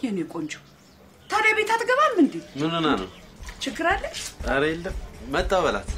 የኔ ቆንጆ ታዲያ ቤት አትገባም እንዴ? ምን ሆና ነው? ችግር አለ? ኧረ የለም መጣሁ በላት።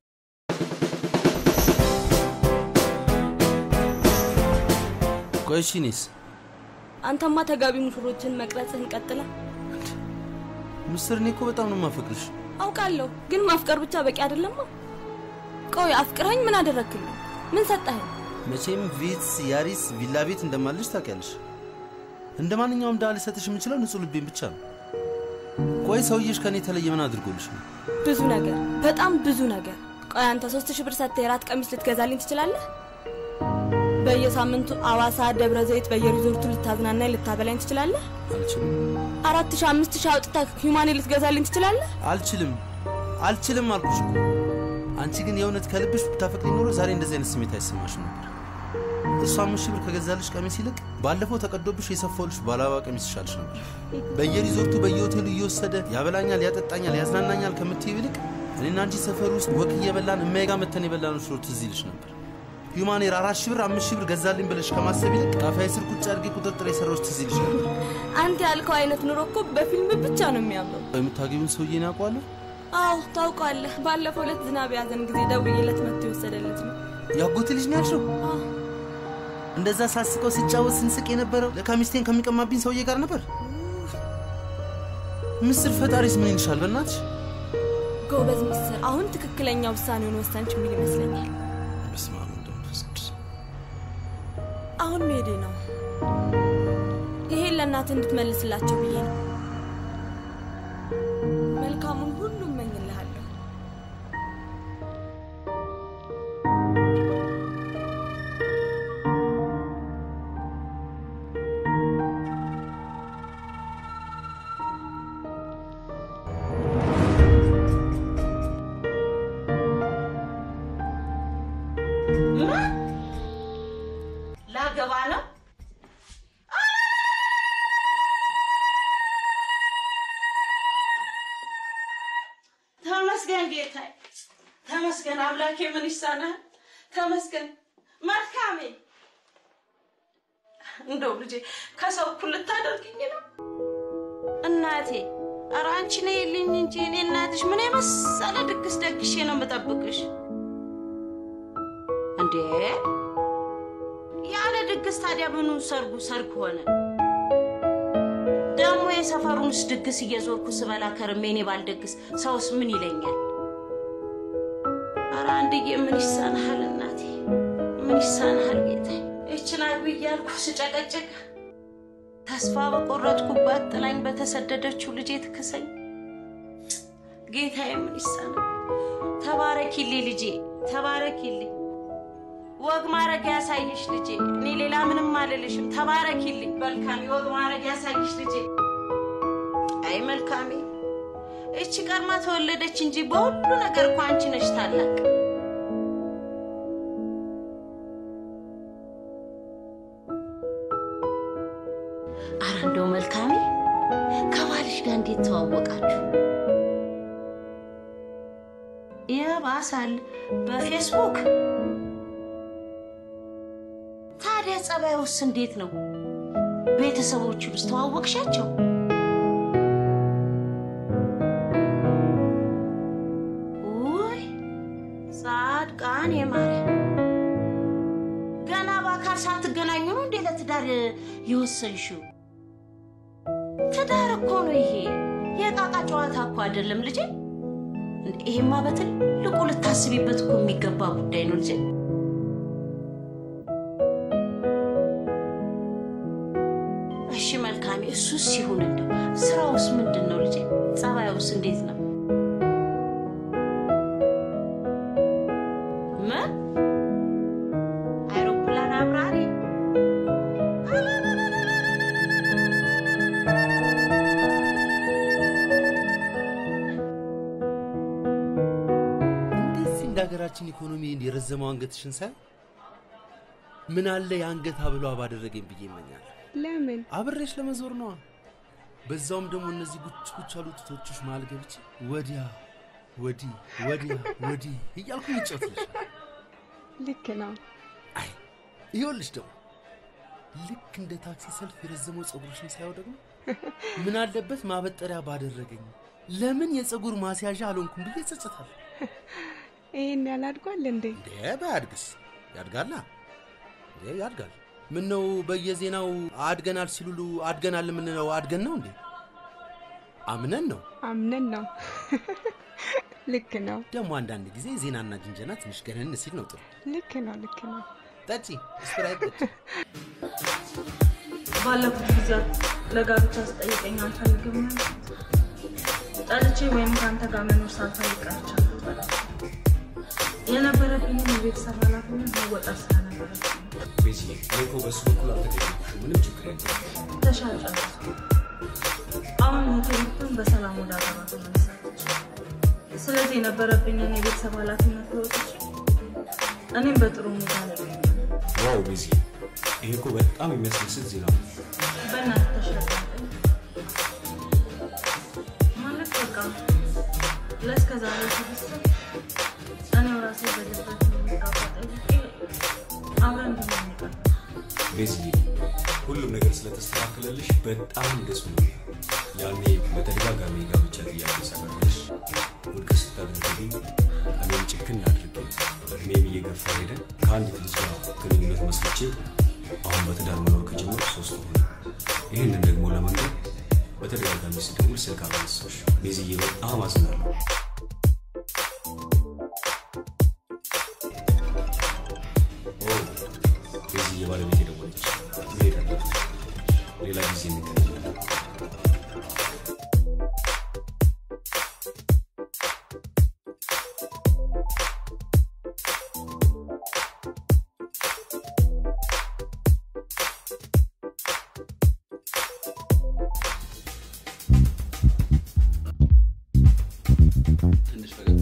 ቆይ እሺ፣ እኔስ አንተማ ተጋቢ ሙሽሮችን መቅረጽህን ቀጥለ ምስር፣ እኔ እኮ በጣም ነው የማፈቅርሽ። አውቃለሁ፣ ግን ማፍቀር ብቻ በቂ አይደለማ። ቆይ አፍቅረኝ ምን አደረግክልኝ? ምን ሰጠኸኝ? መቼም ቪትስ፣ ያሪስ፣ ቪላ ቤት እንደማልሽ ታውቂያለሽ። እንደ ማንኛውም ድሃ ልሰጥሽ የምችለው ንጹህ ልቤን ብቻ ነው። ቆይ ሰውዬሽ ከእኔ የተለየ ምን አድርጎልሽ ነው? ብዙ ነገር፣ በጣም ብዙ ነገር። ቆይ አንተ ሶስት ሺህ ብር ሰጥተህ የራት ቀሚስ ልትገዛልኝ ትችላለህ? በየሳምንቱ አዋሳ፣ ደብረ ዘይት በየሪዞርቱ ልታዝናናኝ ልታበላኝ ትችላለህ? አልችልም፣ አራት ሺህ አምስት ሺህ አውጥተህ ሂውማኔ ልትገዛልኝ ትችላለህ? አልችልም፣ አልችልም አልኩሽ እኮ። አንቺ ግን የእውነት ከልብሽ ብታፈቅሪ ኖሮ ዛሬ እንደዚህ አይነት ስሜት አይሰማሽም ነበር። እሷ አምስት ሺህ ብር ከገዛልሽ ቀሚስ ይልቅ ባለፈው ተቀዶብሽ የሰፋውልሽ ባላባ ቀሚስ ይሻልሽ ነበር። በየሪዞርቱ በየሆቴሉ እየወሰደ ያበላኛል፣ ያጠጣኛል፣ ያዝናናኛል ከምትይው ይልቅ እኔና አንቺ ሰፈር ውስጥ ወክ እየበላን እማዬ ጋር መተን የበላነው ሽሮ ትዝ ይልሽ ነበር። ሂውማኔር አራት ሺህ ብር አምስት ሺህ ብር ገዛልኝ ብለሽ ከማሰብ ይልቅ ጣፋዬ ስር ቁጭ አድርጌ ቁጥርጥር የሰራዎች ትዝ ይልሽ ነበር። አንተ ያልከው አይነት ኑሮ እኮ በፊልም ብቻ ነው የሚያምረው። የምታገቢውን ሰውዬ ነው ያውቀዋለሁ። አዎ ታውቀዋለህ። ባለፈው ዕለት ዝናብ ያዘን ጊዜ ደውዬለት መጥቶ የወሰደለት ነው። ያጎቴ ልጅ ነው ያልሽው? እንደዛ ሳስቀው ስጫወት ስንስቅ የነበረው ለካ ሚስቴን ከሚቀማብኝ ሰውዬ ጋር ነበር። ምስር ፈጣሪስ ምን ይልሻል? በእናትሽ ጎበዝ ምስር፣ አሁን ትክክለኛ ውሳኔውን ወሰንች የሚል ይመስለኛል። በስመ አብ ወወልድ ወመንፈስ ቅዱስ። አሁን መሄዴ ነው። ይሄን ለእናትህ እንድትመልስላቸው ብዬ ነው። መልካሙን ሁሉ እመኝልሃለሁ። ላገባ ነው። ተመስገን ጌታዬ፣ ተመስገን አምላኬ። ምን ይሳናል? ተመስገን መልካሜ። እንደው ልጄ ከሰው እኩል ልታደርግኝ ነው እናቴ። ኧረ አንቺ ነይልኝ እንጂ እኔ እናትሽ ምን የመሰለ ድግስ ደግሼ ነው የምጠብቅሽ እንዴ ያለ ድግስ ታዲያ ምኑ ሰርጉ ሰርግ ሆነ? ደግሞ የሰፈሩንስ ድግስ እየዞርኩ ስበላ ከርሜ እኔ ባልደግስ ሰውስ ምን ይለኛል? ኧረ አንድዬ ምን ይሳንሃል እናቴ፣ ምን ይሳንሃል ጌታ። ይችን አግቢ እያልኩ ስጨቀጭቅ ተስፋ በቆረጥኩባት ጥላኝ በተሰደደችው ልጄ ትክሰኝ። ጌታዬ ምን ይሳናል? ተባረኪልኝ ልጄ፣ ተባረኪልኝ ወግ ማድረግ ያሳይሽ ልጄ። እኔ ሌላ ምንም አልልሽም። ተባረኪልኝ መልካሜ። ወግ ማድረግ ያሳይሽ ልጄ። አይ መልካሜ፣ እቺ ቀድማ ተወለደች እንጂ በሁሉ ነገር እኮ አንቺ ነሽ ታላቅ። አረ እንደው መልካሜ፣ ከባልሽ ጋር እንዴት ተዋወቃችሁ? ይባሳል በፌስቡክ ታዲያ ጸባዩስ እንዴት ነው? ቤተሰቦቹንስ ተዋወቅሻቸው? ውይ ጻድቃን የማርያም ገና በአካል ሳትገናኙ ነው እንዴ ለትዳር የወሰንሽው? ትዳር እኮ ነው ይሄ፣ የቃቃ ጨዋታ እኮ አይደለም ልጄ። እንዴ ይሄማ በትልቁ ልታስቢበት እኮ የሚገባ ጉዳይ ነው ልጄ። እሺ መልካሜ፣ እሱስ ይሁን። እንደው ስራውስ ምንድን ነው ልጄ? ጸባዩስ እንዴት ነው? ምን አይሮፕላን አብራሪ? እንደዚህ እንደ ሀገራችን ኢኮኖሚ የረዘመው አንገትሽን ሳይ ምን አለ የአንገት ሀብሏ ባደረገኝ ብዬ ይመኛል። ለምን አብሬሽ ለመዞር ነዋ። በዛውም ደግሞ እነዚህ ጉች ጉች ያሉ ጡቶችሽ መሀል ገብቼ ወዲያ ወዲህ ወዲያ ወዲህ እያልኩ ይጫወትልሻል። ልክ ነው። ይኸውልሽ ደግሞ ልክ እንደ ታክሲ ሰልፍ የረዘመው ፀጉርሽን ሳየው ደግሞ ምን አለበት ማበጠሪያ ባደረገኝ፣ ለምን የፀጉር ማስያዣ አልሆንኩም ብዬ ጸጽታለሁ። ይሄን ያላድጓል እንዴ? እንዴ ባያድግስ ያድጋላ እንዴ ያድጋል። ምን ነው በየዜናው አድገናል ሲሉሉ አድገናል የምንለው አድገን ነው እንዴ? አምነን ነው። አምነን ነው። ልክ ነው፣ ደግሞ አንዳንድ ጊዜ ዜናና ጅንጀና ትንሽ ገነን ሲል ነው ጥሩ። ልክ ነው፣ ልክ ነው። ጠጪ ስፕራይት ጠጪ። ባለፉት ጊዜያት ለጋብቻ ስጠይቀኝ አልፈልግም ያልኩት ጠልቼ ወይም ከአንተ ጋር መኖር ሳልፈልግ ቀርቼ አልነበረም። የነበረብኝን የቤተሰብ ኃላፊነት መወጣት ስለነበረብኝ ቤዚ እኔ እኮ በሱ በኩል አልተገኘሁሽም። ምንም ችግር የለም። ተሻል ጨረስኩ። አሁን እህቴን በሰላም ወደ አገባ ተመልሳለች። ስለዚህ የነበረብኝን የቤተሰብ ኃላፊነት ተወጥቼ እኔም በጥሩ ሁኔታ ላይ እገኛለሁ። ዋው ቤዚ፣ ይሄ እኮ በጣም የሚያስደስት ዜና ነው። በእናትህ ተሻለኝ ማለት በቃ ለእስከ ዛሬ ስብስብ እኔው ራሴ በድፍረት የሚጋባ ጠይቄ አብረን እንድንሆን ይቀርባል። ቤዚ፣ ሁሉም ነገር ስለተስተካከለልሽ በጣም ደስ ብሎኛል። ያኔ በተደጋጋሚ ጋብቻ ጥያቄ ሳቀርብልሽ ውድቅ ስታደርግልኝ እኔም ጭክን አድርጌ እድሜም እየገፋ ሄደ ከአንዲት ልጅ ጋር ግንኙነት መስርቼ አሁን በትዳር መኖር ከጀመሩ ሶስት ሆነ። ይህንን ደግሞ ለመንገድ በተደጋጋሚ ስደውል ስልክ አላነሳሽ። ቤዝዬ በጣም አዝናለሁ። ኦ ቤዝዬ ባለቤት የደወለች መሄድ አለብን። ሌላ ጊዜ እንገናኛለን። ትንሽ ፈገግ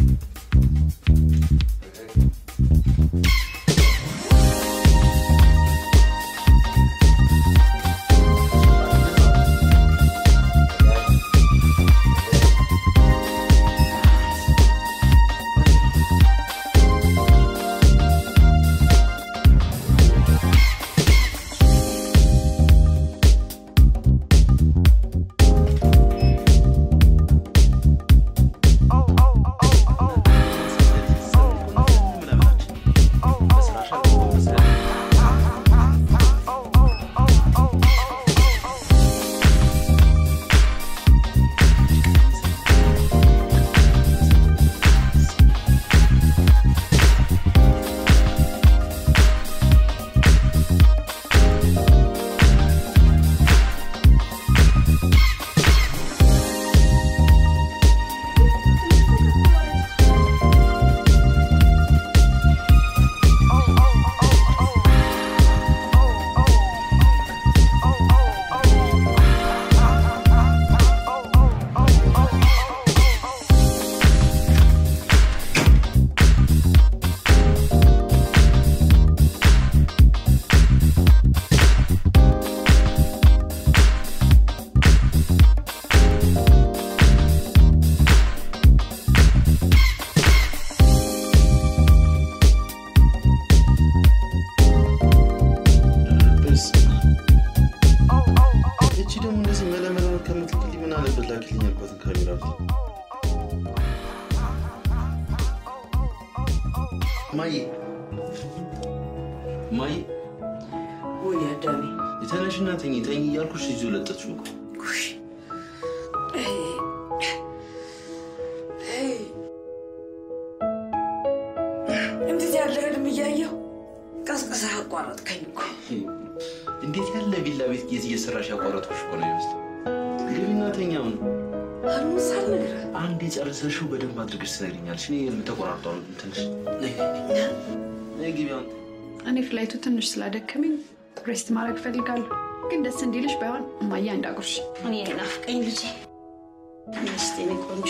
እቺ ደግሞ እንደዚህ መለመለ ከምትልክልኝ ምን አለበት ላኪልኝ ያልኳትን ካሜራ ፊት ማዬ ማዬ ወይ አዳሜ የተነሽና ተኝ ተኝ እያልኩሽ ይዞ ለጠጥሽ እኮ ጉሽ እንዴት ያለ ህልም እያየሁ ቀስቅሳ አቋረጥከኝ እኮ። እንዴት ያለ ቪላ ቤት ጌዝ እየሰራሽ ያቋረጥኩሽ እኮ ነው ይመስል ግቢና ተኛውን ህልሙን ሳልነግርህ አንድ የጨረሰሽው በደንብ አድርገሽ ትነግሪኛለሽ። እኔ የምተቆራርጠው ትንሽ ነይ ነይ ነይ ነይ ግቢ አሁን እኔ ፍላይቱ ትንሽ ስላደከመኝ ሬስት ማድረግ እፈልጋለሁ። ግን ደስ እንዲልሽ ባይሆን እማዬ እንዳጉርሽ እኔ ናፍቀኝ ልጄ ሚስቴ እኔ ቆንጆ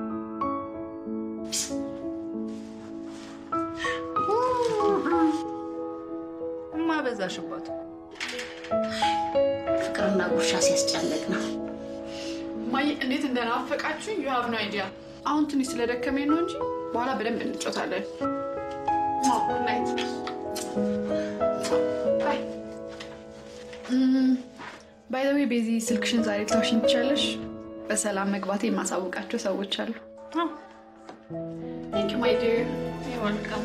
እማበዛሽባት ፍቅርና ጉርሻ ሲያስጨንቅ ነው። እማዬ እንዴት እንደናፈቃችሁ ዩ ሃቭ ኖ አይዲያ። አሁን ትንሽ ስለደከመኝ ነው እንጂ በኋላ በደንብ እንጮታለን። ጉድ ናይት ባይ። ባይ ባይዘዌ ቤዚ ስልክሽን ዛሬ ልታውሽኝ ትችያለሽ። በሰላም መግባቴ የማሳውቃቸው ሰዎች አሉ። ቴንክ ዩ ማይ ዲር ወልካም።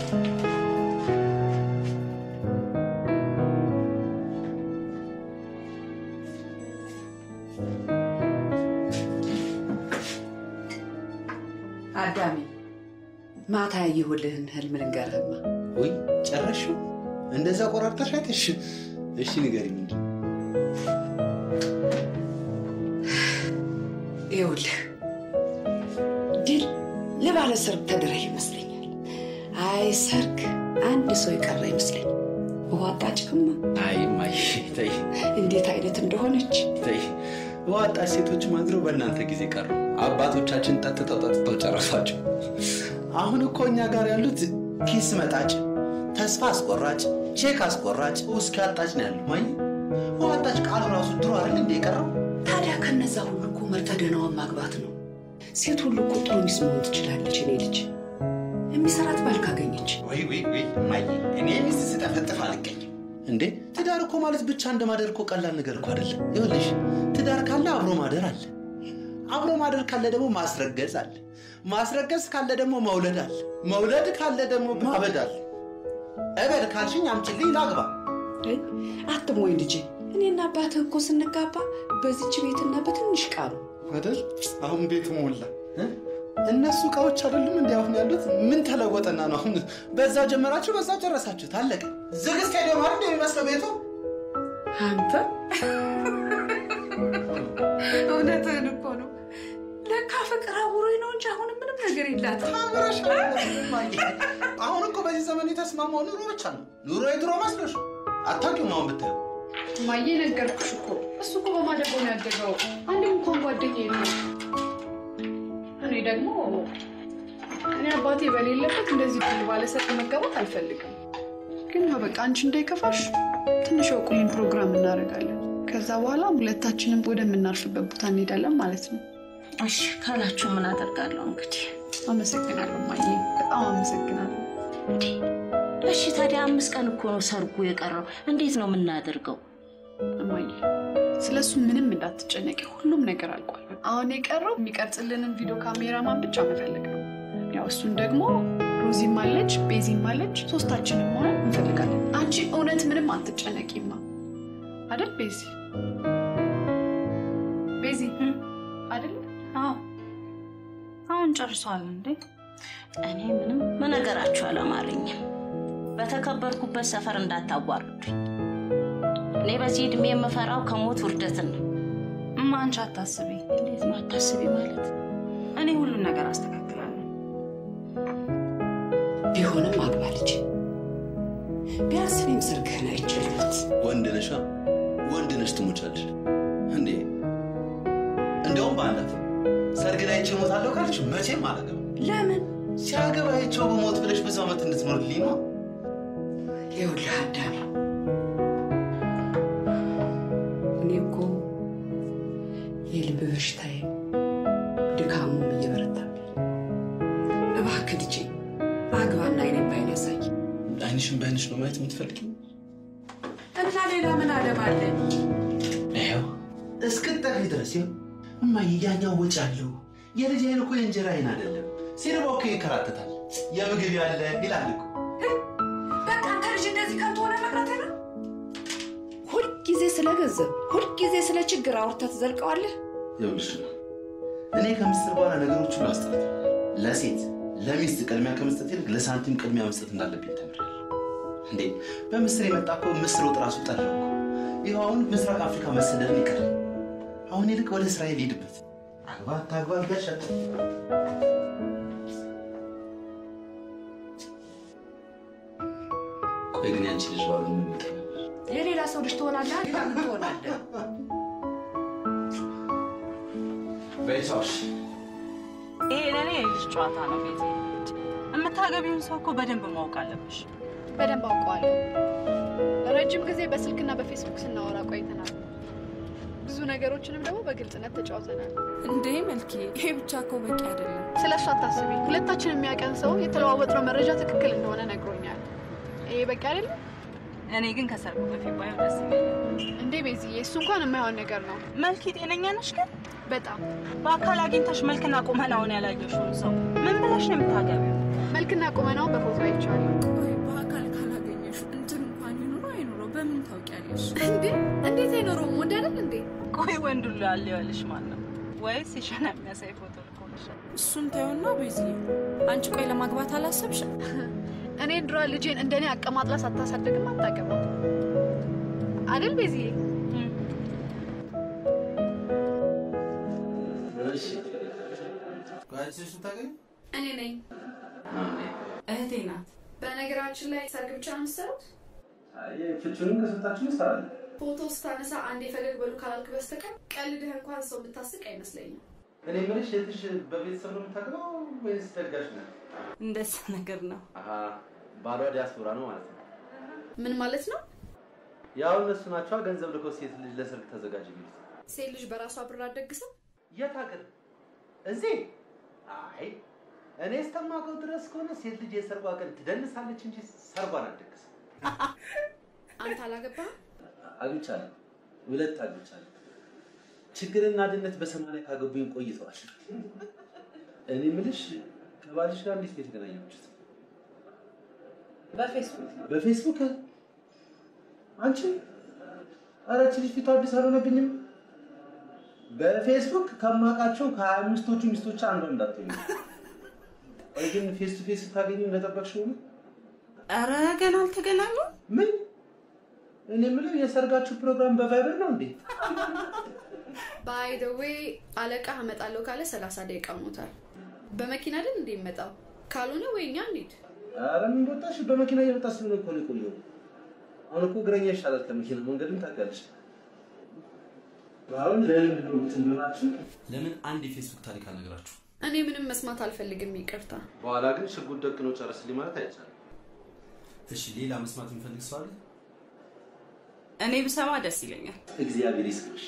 አዳሜ ማታ ያየሁልህን ህልም ልንገርህማ። ወይ ጨረሽው? እንደዛ ቆራርጠሽ አይተሽ? እሺ ንገሪኝ። ምንድን ነው? ይኸውልህ ድል ለባለ ሰርግ ተድረህ ይመስለኛል። አይ ሰርግ አንድ ሰው የቀረ ይመስለኝ። ውሃ አጣጭቅማ አይ ማይ ተይ እንዴት አይነት እንደሆነች ተይ። ዋጣች ሴቶች ማድረው በእናንተ ጊዜ ቀሩ። አባቶቻችን ጠጥተው ጠጥተው ጨረሷቸው። አሁን እኮ እኛ ጋር ያሉት ኪስ መጣጭ፣ ተስፋ አስቆራጭ፣ ቼክ አስቆራጭ፣ ውስኪ አጣጭ ነው ያለው። ማይ ዋጣች ቃሉ ራሱ ድሮ አይደል እንደ የቀረው ታዲያ ከነዛ ሁሉ እኮ መርተደናዋን ማግባት ነው። ሴት ሁሉ እኮ ጥሩ ሚስት መሆን ትችላለች። እኔ ልጅ የሚሰራት ባል ካገኘች ወይ ወይ ወይ ማይ እኔ ሚስት ስጠፈጥፍ አልገኝም እንዴ። ትዳር እኮ ማለት ብቻ እንደማደር እኮ ቀላል ነገር እኮ አይደለም። ይኸውልሽ ትዳር ካለ አብሮ ማደር አለ። አብሮ ማደር ካለ ደግሞ ማስረገዝ አለ። ማስረገዝ ካለ ደግሞ መውለድ አለ። መውለድ ካለ ደግሞ ማበድ አለ። እበድ ካልሽኝ አምጪልኝ ላግባ። አትሞኝ ልጄ። እኔና አባትህ እኮ ስንጋባ በዚች ቤትና በትንሽ ዕቃ ነው። አይደል? አሁን ቤቱ ሞላ። እ? እነሱ እቃዎች አይደሉም እንዲ አሁን ያሉት። ምን ተለወጠና ነው አሁን? በዛ ጀመራችሁ፣ በዛ ጨረሳችሁት፣ አለቀ። ዝግ ስቴዲየም አይደል የሚመስለው ቤቱ? አንተ እውነትህን እኮ ነው። ለካ ፍቅር አውሮኝ ነው እንጂ አሁን ምንም ነገር የላትም። አሁን እኮ በዚህ ዘመን የተስማማው ኑሮ ብቻ ነው። ኑሮ የድሮ መስሎሽ አታውቂውም። አሁን ብታየው ማየ ነገርኩሽ እኮ እሱ እኮ በማደጎ ነው ያደገው። አንድም እንኳን ጓደኛ የለው። እኔ ደግሞ እኔ አባቴ በሌለበት እንደዚህ ድል ባለሰርግ መጋባት አልፈልግም። ግን ያው በቃ አንቺ እንዳይከፋሽ ትንሽ የቁሜን ፕሮግራም እናደርጋለን። ከዛ በኋላ ሁለታችንም ወደምናርፍበት ቦታ እንሄዳለን ማለት ነው። እሺ ካላችሁ ምን አደርጋለሁ እንግዲህ። አመሰግናለሁ ማየ፣ በጣም አመሰግናለሁ። እሺ ታዲያ አምስት ቀን እኮ ነው ሰርጉ የቀረው። እንዴት ነው የምናደርገው? እማዬ ስለ እሱ ምንም እንዳትጨነቂ፣ ሁሉም ነገር አልቋል። አሁን የቀረው የሚቀርጽልንን ቪዲዮ ካሜራማን ብቻ መፈለግ ነው። ያው እሱን ደግሞ ሮዚም አለች፣ ቤዚም አለች፣ ሶስታችንም ሆነን እንፈልጋለን። አንቺ እውነት ምንም አትጨነቂማ አይደል ቤዚ? ቤዚ አይደል? አዎ አሁን ጨርሷል እንዴ? እኔ ምንም መነገራችሁ አላማረኝም። በተከበርኩበት ሰፈር እንዳታዋርዱኝ። እኔ በዚህ ዕድሜ የምፈራው ከሞት ውርደትን ነው። እማ አንቺ አታስቢ። እንዴት ነው አታስቢ ማለት? እኔ ሁሉን ነገር አስተካክላለሁ። ቢሆንም አግባ ልጄ። ቢያንስ እኔም ሰርግህን አይችልበት ወንድ ነሻ፣ ወንድ ነሽ ትሞቻለሽ እንዴ። እንደውም በአንዳት ሰርግ ላይ አይቼ እሞታለሁ ካልሽ መቼም አላገባም። ለምን ሲያገባ አይቼው በሞት ብለሽ ብዙ ዓመት እንድትኖርልኝ ነው። ይኸውልህ አዳሜ፣ እኔ እኮ የልብ በሽታዬ ድካሙም እየበረታብኝ፣ እባክህ ልጄ አግባና አይኔን ባይን ያሳይ አይንሽን በአይንሽ ነው ማየት የምትፈልጊው? እና ሌላ ምን አለም አለኝ? ይኸው እስክትጠግቢ ድረስ ይኸው እማዬ፣ ያኛው ወጪ አለው። የልጅ አይን እኮ የእንጀራ አይን አይደለም። ሲርባው እኮ ይንከራተታል። የምግብ ያለ ይላል እኮ በቃ አንተ ልጅ እንደዚህ ከንቱ ሆነ መቅረት ነው። ሁልጊዜ ስለ ገንዘብ፣ ሁልጊዜ ስለ ችግር አውርተህ ትዘልቀዋለህ። ይኸውልሽ እኔ ከምስር በኋላ ነገሮች ሁሉ አስጠርት ለሴት ለሚስት ቅድሚያ ከመስጠት ይልቅ ለሳንቲም ቅድሚያ መስጠት እንዳለብኝ ተምሬያለሁ። እንዴ በምስር የመጣ እኮ ምስር ወጥ ራሱ ጠላሁ እኮ። ይኸው አሁን ምስራቅ አፍሪካ መሰደድን ይቀር። አሁን ይልቅ ወደ እስራኤል ሄድበት። አግባ አታግባ ገሸጥ ቆይ ግን ያንቺ ልጅ ባሉ ምን ይመጣ ነበር? የሌላ ሰው ልጅ ትሆናለህ። ሌላ ምን ትሆናለህ? በይሳሽ ይሄ ለእኔ የልጅ ጨዋታ ነው። ቤት የምታገቢውን ሰው እኮ በደንብ ማወቅ አለብሽ። በደንብ አውቀዋለሁ። ረጅም ጊዜ በስልክና በፌስቡክ ስናወራ ቆይተናል። ብዙ ነገሮችንም ደግሞ በግልጽነት ተጫውተናል። እንዴ መልኬ፣ ይሄ ብቻ እኮ በቂ አይደለም። ስለ እሱ አታስቢ። ሁለታችን የሚያቀን ሰው የተለዋወጥነው መረጃ ትክክል እንደሆነ ነግሮኛል። ይሄ በቂ አይደለም? እኔ ግን ከሰርጉ በፊት ባየው ደስ ይለኛል። እንዴ ቤዝዬ፣ እሱ እንኳን የማይሆን ነገር ነው። መልክ ጤነኛ ነሽ ግን? በጣም በአካል አግኝተሽ መልክና ቁመናውን ያላየሽውን ሰው ምን ብለሽ ነው የምታገቢው? መልክና ቁመናውን በፎቶ አይቼዋለሁ። ቆይ በአካል ካላገኘሽ እንትን እንኳን ይኑሮ አይኑሮ በምን ታውቂያለሽ? እንዴ እንዴት አይኖረውም? ወንድ አይደል እንዴ? ቆይ ወንዱ ላሊዋልሽ ማን ነው? ወይስ የሸና የሚያሳይ ፎቶ ልኮልሻል? እሱን ተይውና ቤዝዬ፣ አንቺ ቆይ ለማግባት አላሰብሽም? እኔ ድሮ ልጄን እንደኔ አቀማጥላ ሳታሳድግም አታገባም አይደል ቤዝዬ? እሺ ቆይ አንቺ ነሽ የምታገቢው? እኔ ነኝ። እህቴ ናት። በነገራችን ላይ ሰርግ ብቻ ነው የምትሰሩት? አይ ፍቹንም ከስልታችን እንሰራለን። ፎቶ ስታነሳ አንዴ ፈገግ በሉ ካላልክ በስተቀር ቀልድህ እንኳን ሰው ብታስቅ አይመስለኝም። እኔ የምልሽ የትሽ በቤተሰብ ነው የምታገባው ወይስ ደጋሽ ነው? እንደዛ ነገር ነው። አሀ ባሏ ዲያስፖራ ነው ማለት ነው። ምን ማለት ነው? ያው እነሱ ናቸው ገንዘብ ልኮ ሴት ልጅ ለሰርግ ተዘጋጅ የሚሉት። ሴት ልጅ በራሷ ብር አትደግስም? የት ሀገር? እዚህ? አይ እኔ እስከማውቀው ድረስ ከሆነ ሴት ልጅ የሰርጓ ቀን ትደንሳለች እንጂ ሰርጓን አትደግስም። አንተ አላገባህም? አግብቻለሁ፣ ሁለት አግብቻለሁ። ችግርና ድህነት በሰማንያ ካገቡኝ ቆይተዋል። እኔ የምልሽ ከባልሽ ጋር እንዴት ነው የተገናኛችሁት? በፌስቡክ በፌስቡክ? አንቺ ኧረ ይህች ልጅ ፊቷ አዲስ አልሆነብኝም። በፌስቡክ ከማውቃቸው ከሀያ አምስቶቹ ሚስቶች አንዷ እንዳትሆኝ። ወይ ግን ፌስ ቱ ፌስ ስታገኙ እንደጠበቅሽው ነው? ኧረ ገና አልተገናኙም። ምን? እኔ የምለው የሰርጋችሁ ፕሮግራም በቫይበር ነው እንዴ? ባይ ዘ ዌይ አለቃ አመጣለሁ ካለ ሰላሳ ደቂቃ ሆኖታል። በመኪና አይደል እንዴ ይመጣው? ካልሆነ ወይ እኛ እንሂድ። ኧረ ምን ወጣሽ? በመኪና እየመጣ ስለሆነ እኮ ነው የቆየው። አሁን እኮ እግረኛ ይሻላል ከመኪና መንገድም ታውቂያለሽ። አሁን ለምንድን ነው የምትንበናችሁ? ለምን አንድ የፌስቡክ ታሪክ አልነግራችሁ? እኔ ምንም መስማት አልፈልግም፣ ይቅርታ። በኋላ ግን ሽጉጥ ደቅኖ ጨርስልኝ ማለት አይቻልም። እሺ፣ ሌላ መስማት የሚፈልግ ሰው አለ? እኔ ብሰማ ደስ ይለኛል። እግዚአብሔር ይስጥሽ።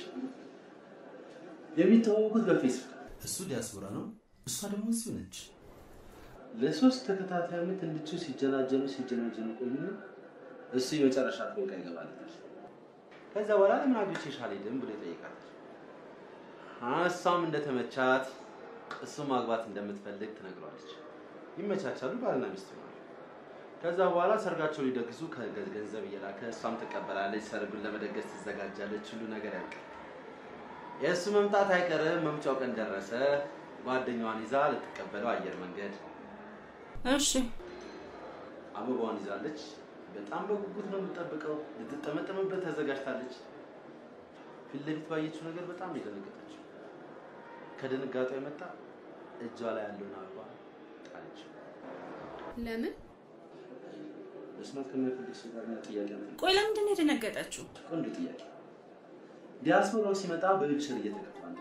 የሚተዋወቁት በፌስቡክ እሱ ዲያስፖራ ነው፣ እሷ ደግሞ እዚሁ ነች። ለሶስት ተከታታይ ዓመት እንድቹ ሲጀናጀኑ ሲጀናጀኑ ቆዩና እሱ የመጨረሻ ፎቃ ይገባለታል። ከዛ በኋላ ለምን አግብቼሽ አልሄድም ብሎ ይጠይቃታል። እሷም እንደተመቻት እሱ ማግባት እንደምትፈልግ ትነግረዋለች። ይመቻቻሉ፣ ባልና ሚስት ይሆናሉ። ከዛ በኋላ ሰርጋቸው ሊደግሱ ከገ- ገንዘብ እየላከ እሷም ትቀበላለች። ሰርጉን ለመደገስ ትዘጋጃለች። ሁሉ ነገር ያልቃል። የእሱ መምጣት አይቀርም። መምጫው ቀን ደረሰ። ጓደኛዋን ይዛ ልትቀበለው አየር መንገድ እሺ አበባዋን ይዛለች። በጣም በጉጉት ነው የምትጠብቀው። ልትጠመጠምበት ተዘጋጅታለች። ፊት ለፊት ባየችው ነገር በጣም ነው የደነገጠችው። ከድንጋጤው የመጣ እጇ ላይ ያለውን አበባ ጣለች። ለምን? መስማት ከማይፈልግ ሰው ጋር ምን ጥያቄ ነው? ቆይ ለምንድን ነው የደነገጠችው? ቆንጆ ጥያቄ። ዲያስፖራው ሲመጣ በዊልቸር እየተገፋ ነው።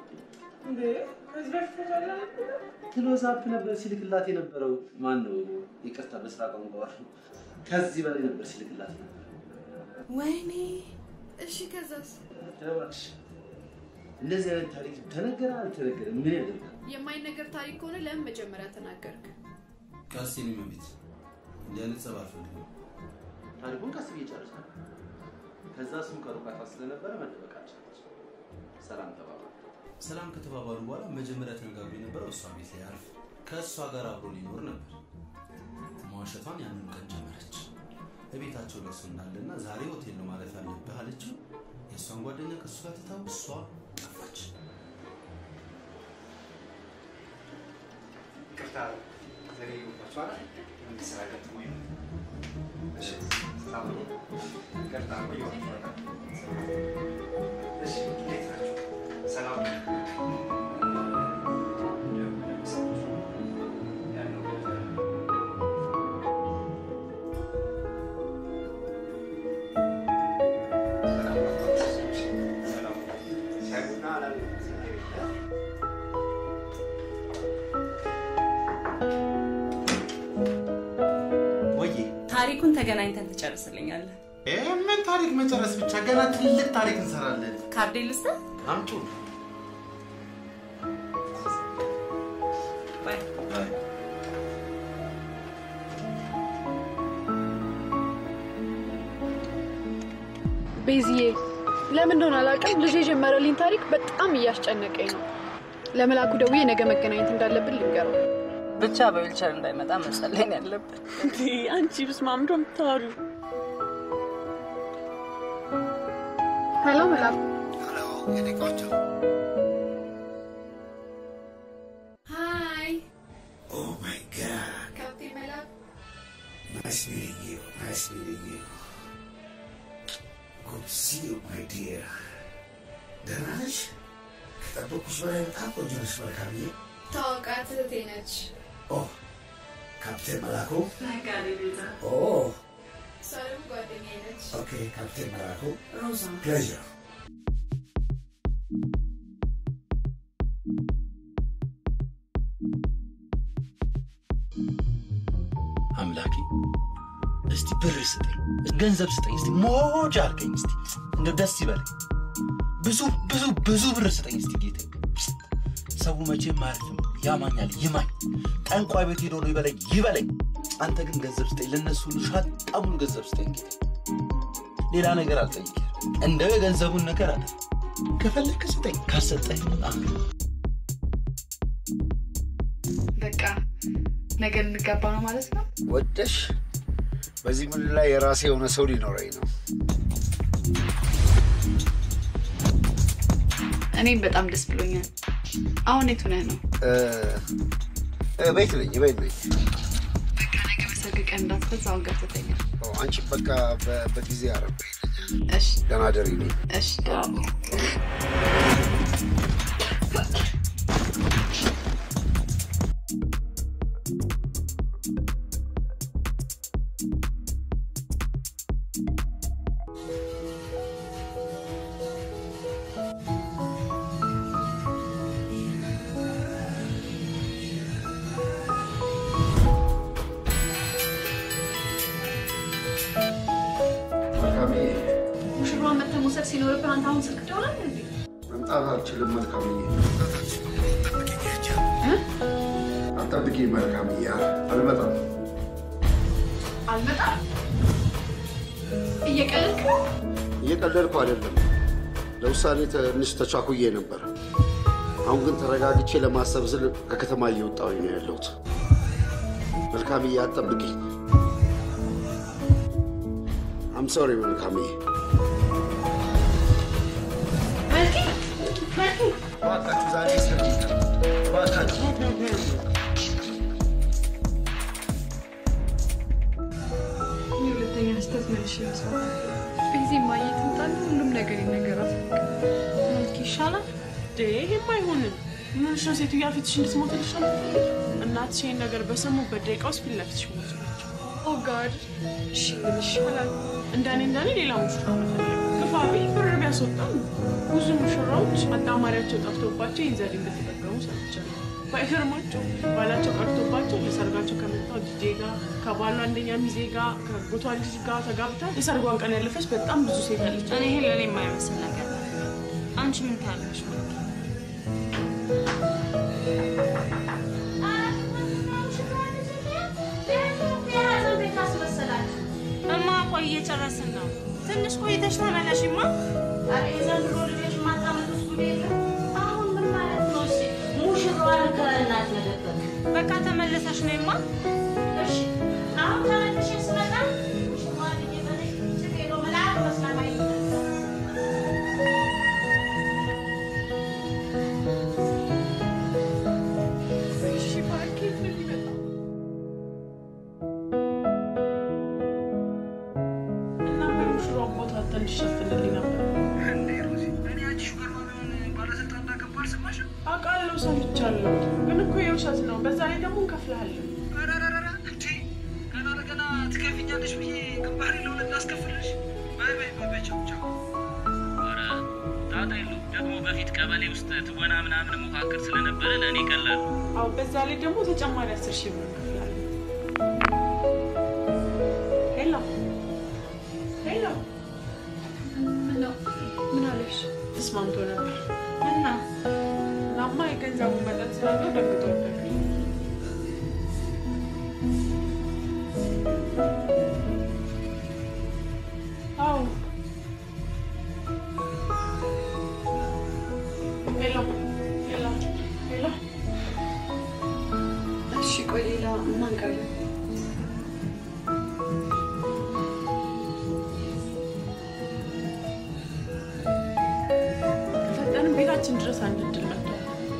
ክሎዝ አፕ ነበር ሲልክላት የነበረው። ማን ነው? ይቅርታ በስራ ቋንቋ ከዚህ በላይ ነበር ሲልክላት የነበረው። ወይኔ እሺ ከዛስ? እባክሽ እንደዚህ አይነት ታሪክ ተነገረ አልተነገረ ምን ያደርጋል? የማይነገር ታሪክ ከሆነ ለምን መጀመሪያ ተናገርክ? ቀስ የኔ ቤት እንዲህ አይነት ጸብ አልፈልግም። ታሪኩን ቀስ ብዬ ጨርሳለሁ። ከዛ እሱም ከሩቃታ ስለነበረ መደበቃችን ሰላም ተባባሉ። ሰላም ከተባባሉ በኋላ መጀመሪያ ተነጋግሮ የነበረው እሷ ቤት ላይ አርፍ ከእሷ ጋር አብሮ ሊኖር ነበር። መዋሸቷን ያንን ቀን ጀመረች። እቤታቸው ደርሶ እንዳለና ዛሬ ሆቴል ነው ማለፍ ያለብህ አለችው። የእሷን ጓደኛ ከእሱ ጋር ትታው እሷ ጠፋች። ይቅርታ ዘገየሁባችሁ አይደል? እንዲህ ስራ ገጥሞኝ ነው። እሺ፣ ሰላም ነው? ይቅርታ ቆየኋችሁ አይደል? እሺ፣ እንዴት ናችሁ? ሰላም ነው? ሰላም ነው? ሻይ ቡና አላለም? ወዬ ታሪኩን ተገናኝተን ትጨርስልኛለህ። ምን ታሪክ መጨረስ ብቻ ገና ትልቅ ታሪክ እንሰራለን። ካርዴ ልስጥህ? አምጡ። ባይ ቤዝዬ ለምን እንደሆነ አላውቅም፣ ልጅ የጀመረልኝ ታሪክ በጣም እያስጨነቀኝ ነው። ለመላኩ ደውዬ ነገ መገናኘት እንዳለብን ልንገረው። ብቻ በዊልቸር እንዳይመጣ መጸለይ ነው ያለብን። አንቺ ብስማ ምንድን ነው የምታወሪው? ሄሎ መላኩ። ሀይ Oh my God. ካፕቴን መላኩ። Nice meeting you. Nice meeting you. Good to see you, my dear. ደህና ነሽ? ከጠበቅኩሽ በላይ በጣም ቆንጆ ነሽ መልካምዬ። ታዋቃት እህቴ ነች። ኦ ካፕቴን መላኩ። ነጋዴ ኦ እሷ ደግሞ ጓደኛዬ ነች። ኦኬ ካፕቴን መላኩ። ሮዛ ፕሌዥር አምላኬ እስቲ ብር ስጠኝ፣ ገንዘብ ስጠኝ፣ እስቲ ሞጅ አድርገኝ፣ እስቲ እንደ ደስ ይበለኝ። ብዙ ብዙ ብዙ ብር ስጠኝ እስቲ ጌታ። ሰው መቼም አያርፍም፣ ያማኛል፣ ይማኝ። ጠንቋይ ቤት ሄዶ ነው ይበለኝ ይበለኝ። አንተ ግን ገንዘብ ስጠኝ፣ ለእነሱ ሁሉ ሻጣሙን ገንዘብ ስጠኝ ጌታ። ሌላ ነገር አልጠይቅም፣ እንደው የገንዘቡን ነገር አለ። ከፈለክ ስጠኝ፣ ካሰጠኝ አሜን። በቃ ነገ እንጋባ ነው ማለት ነው። ወደሽ በዚህ ምድር ላይ የራሴ የሆነ ሰው ሊኖረኝ ነው። እኔም በጣም ደስ ብሎኛል። አሁን የት ሆነህ ነው? እ፣ እ፣ ቤት ነኝ ቤት ነኝ። በቃ ነገ በሰርግ ቀን እንዳትፈዝ አሁን ገብተህ ተኛ። ኦ፣ አንቺ በቃ በ- በጊዜ አረብ እሺ ደህና ደሪ ነኝ። እሺ ደህና ነኝ። መልካምዬ ሙሽሯን መተህ መውሰድ ሲኖርብህ አንተ አሁን ስልክ ትደውላለህ እንዴ? መምጣት አልችልም። መልካምዬ አጠብቂ። መልካምዬ አልመጣም። አልመጣም። እየቀለድክ ነው? እየቀለድኩ አይደለም። ለውሳኔ ትንሽ ተቻኩዬ ነበር። አሁን ግን ተረጋግቼ ለማሰብ ስል ከከተማ እየወጣሁኝ ነው ያለሁት። መልካምዬ አጠብቂኝ። አም ሶሪ መልካምዬ። መልኪ መልኪ እባካችሁ ዛሬ ሰርግ ይቅር። እባካችሁ እኔ ሁለተኛ ስህተት መልሼ መስራት ቤዚ ማየት ምጣል ሁሉም ነገር ይነገራት። መልክ ይሻላል። ይሄም አይሆንም። ምንሽ ነው ሴትዮዋ ፊትሽ እንድትሞትልሽ ነው የምትፈልጊው? እናትሽ ይሄን ነገር በሰሙበት ደቂቃ ውስጥ ፊት ለፊትሽ ሞቱ ናቸው። ኦ ጋድ እሺ ምን ይሻላል? እንደኔ እንደኔ ሌላ ሙሽራ መፈለግ ግፋ ቢል ብር ቢያስወጣም ብዙ ሙሽራዎች አጣማሪያቸው ጠፍቶባቸው ይህን ዘዴ እንደተጠቀሙ ሰምቻለሁ። ባይገርማቸው ባላቸው ቀርቶባቸው ለሰርጋቸው ከመጣው ዲጄ ጋር ከባሏ አንደኛ ሚዜ ጋር ከጎቷ ልጅ ጋር ተጋብታ የሰርጓን ቀን ያለፈች በጣም ብዙ ሴት አለች። እኔ ይሄ ለእኔ የማይመስል ነገር ነው። አንቺ ምን ታያለሽ? እማ ቆይ እየጨረስን ነው። ትንሽ ቆይተሽ ተመለሽማ። የዘንድሮ ልጆች ማታመጡት ጉድ የለም። አሁን ምን ማለት ነው? እሺ ሙሽራዋን ከእናት መደበቅ በቃ ተመለሰሽ ነይማ። እሺ አሁን ተመልሼ ስመጣ ሙሽራዋን እየበለች ችግር የለውም መልአክ መስላ ማየት እሺ ማርኬት ነው የሚመጣው። እና ሙሽራውን ቦታ እንዲሸፍንልኝ ነበር። አውቃለሁ፣ ሰምቻለሁ። ግን እኮ የውሸት ነው። በዛ ላይ ደግሞ እንከፍልሃለን። ገና ለገና ትከፍኛለሽ ብዬ ግንባሬ ለሁለት ላስከፍልሽ። በይ በይ በይ በይ ቻው ቻው። ኧረ ጣጣ የለውም። ደግሞ በፊት ቀበሌ ውስጥ ትወና ምናምን ሞካክር ስለነበረ ለእኔ ቀላል ነው። አዎ፣ በዛ ላይ ደግሞ ተጨማሪ አስር ሺህ ብር እንከፍላለን። ሄሎ ሄሎ፣ ምን ነው? ምን አለሽ? ተስማምቶ ነበር እና እናማ የገንዘቡ መጠን ስላለው ደግጦበት አዎ ቤታችን ድረስ አንድ እድል መጥቷል።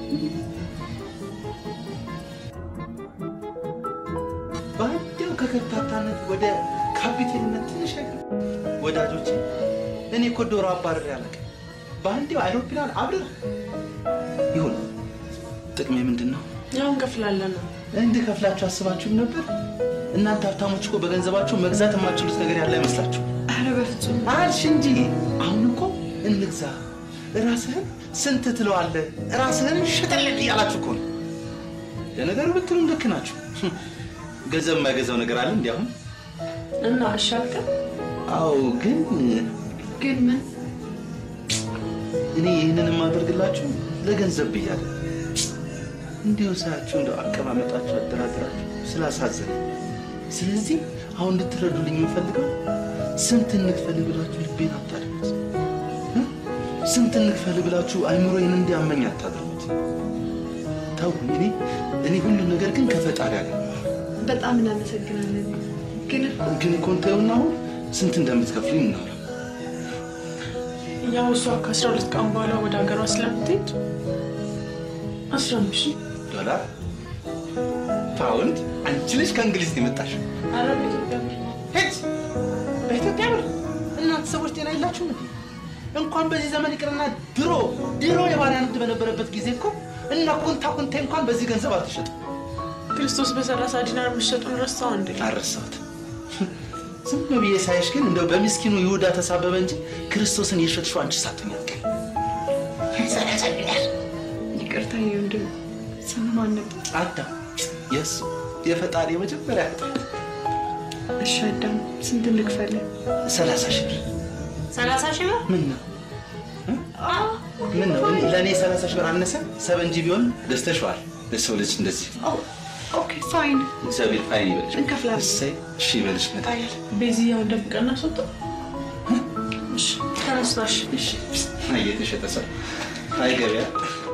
በአንዴው ከከታታነት ወደ ካፒቴንነት ትንሽ አይገርም? ወዳጆቼ እኔ እኮ ዶሮ አባረር ያለቀ በአንዴው አይሮፕላን አብረር ይሁን። ጥቅሜ ምንድን ነው? ያው እንከፍላለን ነው። እንድከፍላችሁ አስባችሁም ነበር? እናንተ ሀብታሞች እኮ በገንዘባችሁ መግዛት የማትችሉት ነገር ያለ አይመስላችሁ? ኧረ በፍጹም አልሽ እንጂ አሁን እኮ እንግዛ። ራስህን ስንት ትለዋለህ? ራስህን ሽጥልኝ እያላችሁ እኮ ነው። ለነገሩ ብትሉም ልክ ናችሁ። ገንዘብ የማይገዛው ነገር አለ እንዲ አሁን እና እሺ አልከን? አዎ፣ ግን ግን ምን እኔ ይህንን የማደርግላችሁ ለገንዘብ ብያለሁ። እንዲሁ ሳያችሁ እንደው አቀማመጣችሁ፣ አደራደራችሁ ስላሳዘነ፣ ስለዚህ አሁን እንድትረዱልኝ የምፈልገው ስንት እንክፈል ብላችሁ ልቤን አታድርጉት። እ? ስንት እንክፈል ብላችሁ አይምሮዬን እንዲያመኝ አታድርጉት። ተው፣ እኔ እኔ ሁሉም ነገር ግን ከፈጣሪ አገኘዋለሁ። በጣም እናመሰግናለን። ግን እኮ ግን እኮ እንተውና አሁን ስንት እንደምትከፍሉኝ እናውራ። ያው እሷ ከአስራ ሁለት ቀን በኋላ ወደ ሀገሯ ስለምትሄድ አስራ አምስት ሺህ ዶላር፣ ፓውንድ፣ አንቺ ልጅ ከእንግሊዝ ነው የመጣሽው። ኧረ በኢትዮጵያ ብር ሄድ በኢትዮጵያ ብር እናንተ ሰዎች ጤና የላችሁም እንዴ? እንኳን በዚህ ዘመን ይቅርና ድሮ ድሮ የባሪያ ንግድ በነበረበት ጊዜ እኮ እና ኩንታ ኩንቴ እንኳን በዚህ ገንዘብ አልተሸጡም። ክርስቶስ በሰላሳ ዲናር መሸጡን ረሳው እንዴ? አልረሳሁትም። ዝም ብዬ ሳይሽ ግን እንደው በሚስኪኑ ይሁዳ ተሳበበ እንጂ ክርስቶስን የሸጥሽው አንቺ ሳትሆኝ አትቀሪም። ይቅርታ የወንድም ስም ማን ነበር? አዳም የእሱ የፈጣሪ የመጀመሪያ ፍጥረት እሺ አዳም ስንት ልክፈልህ? ሰላሳ ሺህ ብር ሰላሳ ሺህ ብር ምን ነው ምን ነው እኔ- ለእኔ ሰላሳ ሺህ ብር አነሰ? ሰበንጂ ቢሆን ደስተሽዋል። ለሰው ልጅ እንደዚህ ኦኬ ፋይን እግዚአብሔር ፋይን ይበልሽ። እንከፍላለን። እሰይ እሺ ይበልሽ። መጣ ቤዚያው ደብቀና ሰጡ። እሺ ተነስታሽ እሺ እየተሸጠ ሰው አይ ገበያ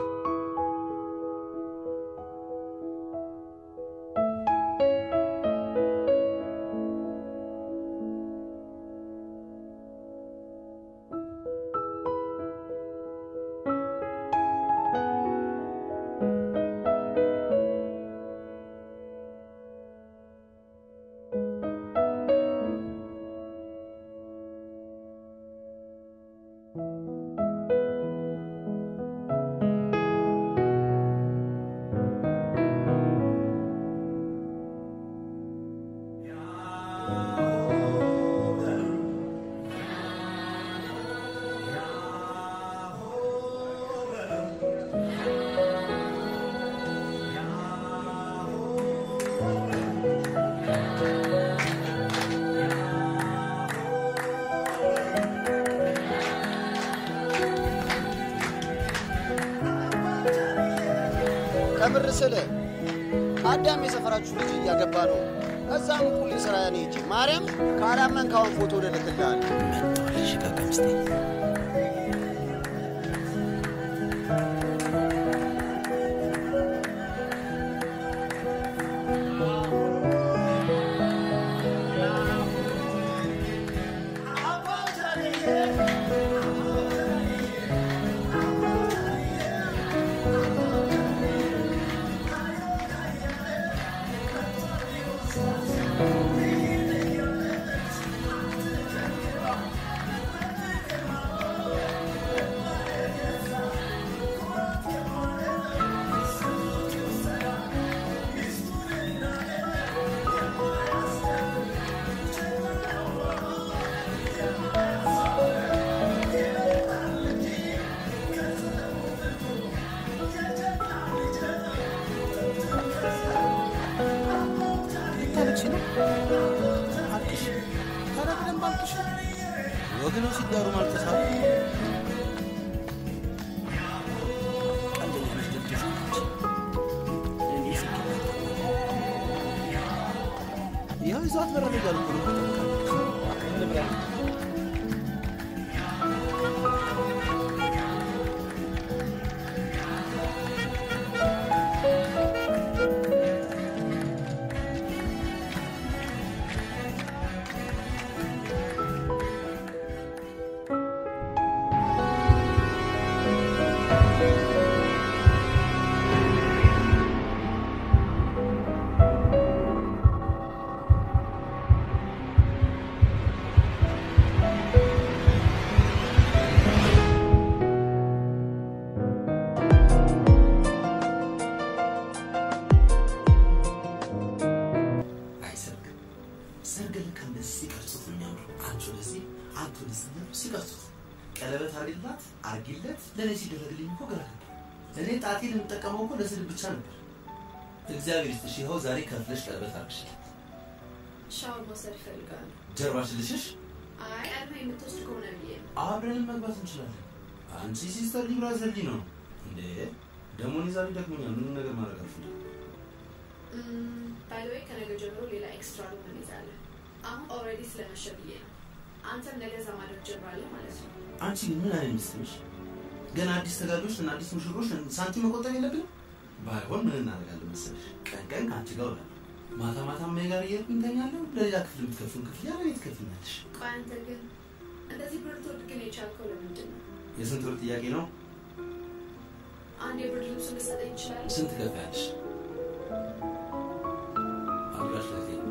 ከምር ስል አዳም የሰፈራችሁ ልጅ እያገባ ነው። እዛም ቁል ስራ ያኔ ሂጅ ማርያም ካላመን ካሁን ፎቶ ልልክልሃል። ታለቅሽ ነው? አልቅሽ። ኧረ በደንብ አልቅሽ። ወገኖች ሲዳሩ ማልቀስ አለ። ቀልደኛ ነሽ፣ ደብደሽ ነች። እኔ ስኬት ይኸው ይዘዋት በረረ እያሉ እኮ ነው የሚጠብቃት። እንብላ። ♪ ወደዚህ አንተ ወደዚህ እያሉ ሲቀርጹት ቀለበት አድርግላት አርጊለት ለእኔ ሲደረግልኝ እኮ ግራ ገባኝ። እኔ ጣቴን የምጠቀመው እኮ ለስድብ ብቻ ነበር። እግዚአብሔር ይስጥሽ፣ ይኸው ዛሬ ከፍለሽ ቀለበት አድርግሽለት። ሻወር መውሰድ ይፈልጋሉ። ጀርባሽ ልሽሽ አይ ቀድመህ የምትወስድ ከሆነ ብዬ ነው። አብረን መግባት እንችላለን። አንቺ ሲስተር ሊብራ ዘሊ ነው እንዴ? ደግሞ እኔ ዛሬ ደክሞኛል። ምንም ነገር ማድረግ አልፈልግም። ባይ ዘ ወይ ከነገ ጀምሮ ሌላ ኤክስትራ ሩም እንይዛለን። አሁን ኦልሬዲ ስለመሸ ብዬ ነው። አንተም ነገ እዛ ማድረግ ጀምራለህ ማለት ነው። አንቺ ግን ምን አይነት ሚስት ነሽ? ገና አዲስ ተጋቢዎች እና አዲስ ሙሽሮች ነን። ሳንቲም መቆጠብ የለብንም? ባይሆን ምን እናደርጋለን መሰለሽ? ቀን ቀን ከአንቺ ጋር እውላለሁ፣ ማታ ማታ እማዬ ጋር እየሄድኩኝ እተኛለሁ። ለሌላ ክፍል የምትከፍሉን ክፍያ ለእኔ ትከፍይኛለሽ። ቆይ አንተ ግን እንደዚህ ብር ትወድ ግን የቻልከው ለምንድን ነው? የስንት ብር ጥያቄ ነው? አንድ የብርድ ልብስ ልትሰጠኝ ይችላል? ስንት ትከፍያለሽ? አልጋሽ ላይ ተኝ።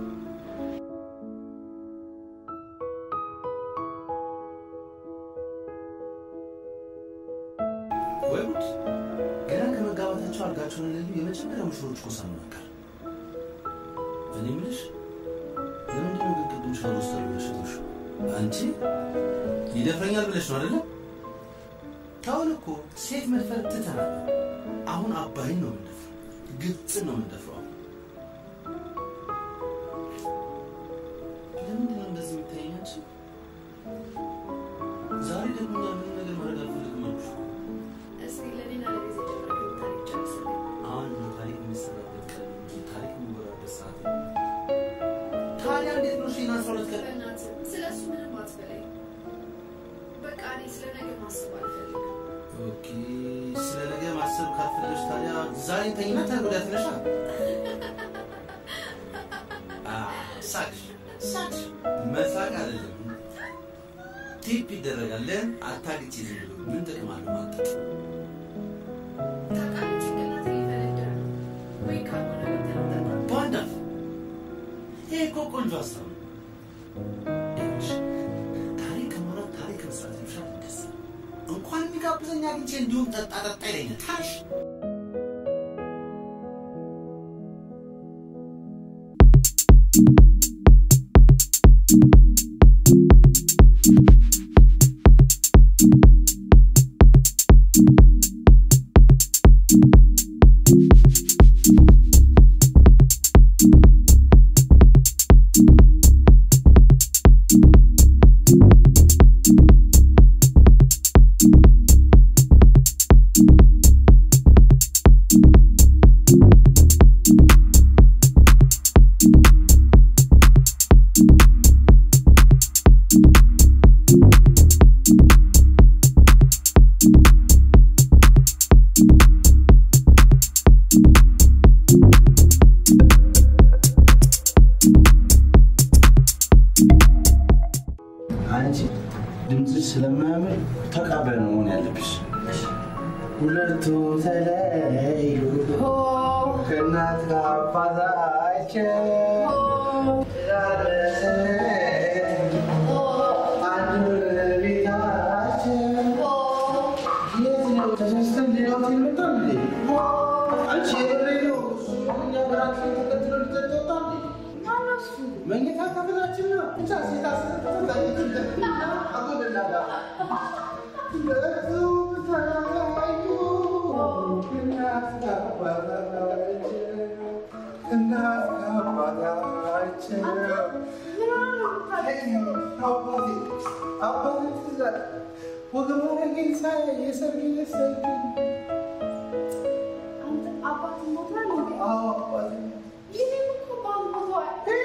ወይ ጉድ! ገና ከመጋባታቸው አልጋቸውን የሌሉ የመጀመሪያ ሙሽሮች እኮ ሰሙ ነበር። እኔ የምልሽ ለምንድን ነው ግን ቅድም ሻወር ውስጥ ብለሽ የተውሽው? አንቺ ይደፍረኛል ብለሽ ነው አይደለም? ታውን እኮ ሴት መድፈር ትተናል። አሁን አባይን ነው የምንደፍረው፣ ግብፅን ነው የምንደፍረው። አሁን ለምንድን ነው እንደዚህ የምታየኝ አንቺ? ዛሬ ደግሞ እኛ ምንም ነገር ማድረግ አልፈልግም አልኩሽ እኮ። እስኪ ለእኔና ለጊዜ ጀምረ ታሪክ ጨርስልኝ። አሁን ነው ታሪክ የሚሰራበት ቀን እንጂ ታሪክ የሚወራበት ሰዓት ነው። ታዲያ እንዴት ነው ሺና አስራ ሁለት ቀን በእናትህ ስለ እሱ ምንም አትበለኝ። በቃ እኔ ስለ ነገ ማሰብ አልፈልግም። ኦኬ፣ ስለ ነገ ማሰብ ካልፈለግሽ ታዲያ ዛሬ ተኝና ተነገ ወዲያ ትነሻ። ሳቅሽ ሳቅሽ፣ መሳቅ አይደለም ቲፕ ይደረጋለን። አታግጪ ዝም ብሎ ምን ጥቅም አለው ማጠቅ? ታውቃለህ ጭንቅላቴ ሊፈነዳ ነው። ወይ ካልሆነ ገብተን እንጠጣ። በአንድ አፍ ይሄ እኮ ቆንጆ ሀሳብ ነው። ይኸውልሽ፣ ታሪክ ከማውራት ታሪክ መስራት ይሻላል። ደስ እንኳን የሚጋብዘኝ አግኝቼ እንዲሁም ጠጣ ጠጣ ይለኛል። ታሽ አንቺ ድምፅሽ ስለማያምር ተቃባይ ነው መሆን ያለብሽ። ሁለቱ ተለያዩ ከእናት ከአባታቸው አንድ ቤታቸው የት ነው ተሳስተን ሌላ ሆቴል መጣን እንዴ? አንቺ የበሬ ነው እኛ በራችን ተከትሎ ልትጠጣ እንዴ? መኝታ ክፍላችን ነው ብቻ ሴት አስጠጣ አጎደላላ ሁለቱ ተለያዩ እናት ከአባታቸው እናት ከአባታቸው አባቴ አባቴ ትዛል ወገባነ ጌታ የሰርግ የሰርግ አባት ሞቷል እንዴ? አዎ አባቴ ይህም እኮ ባል ሞቷል።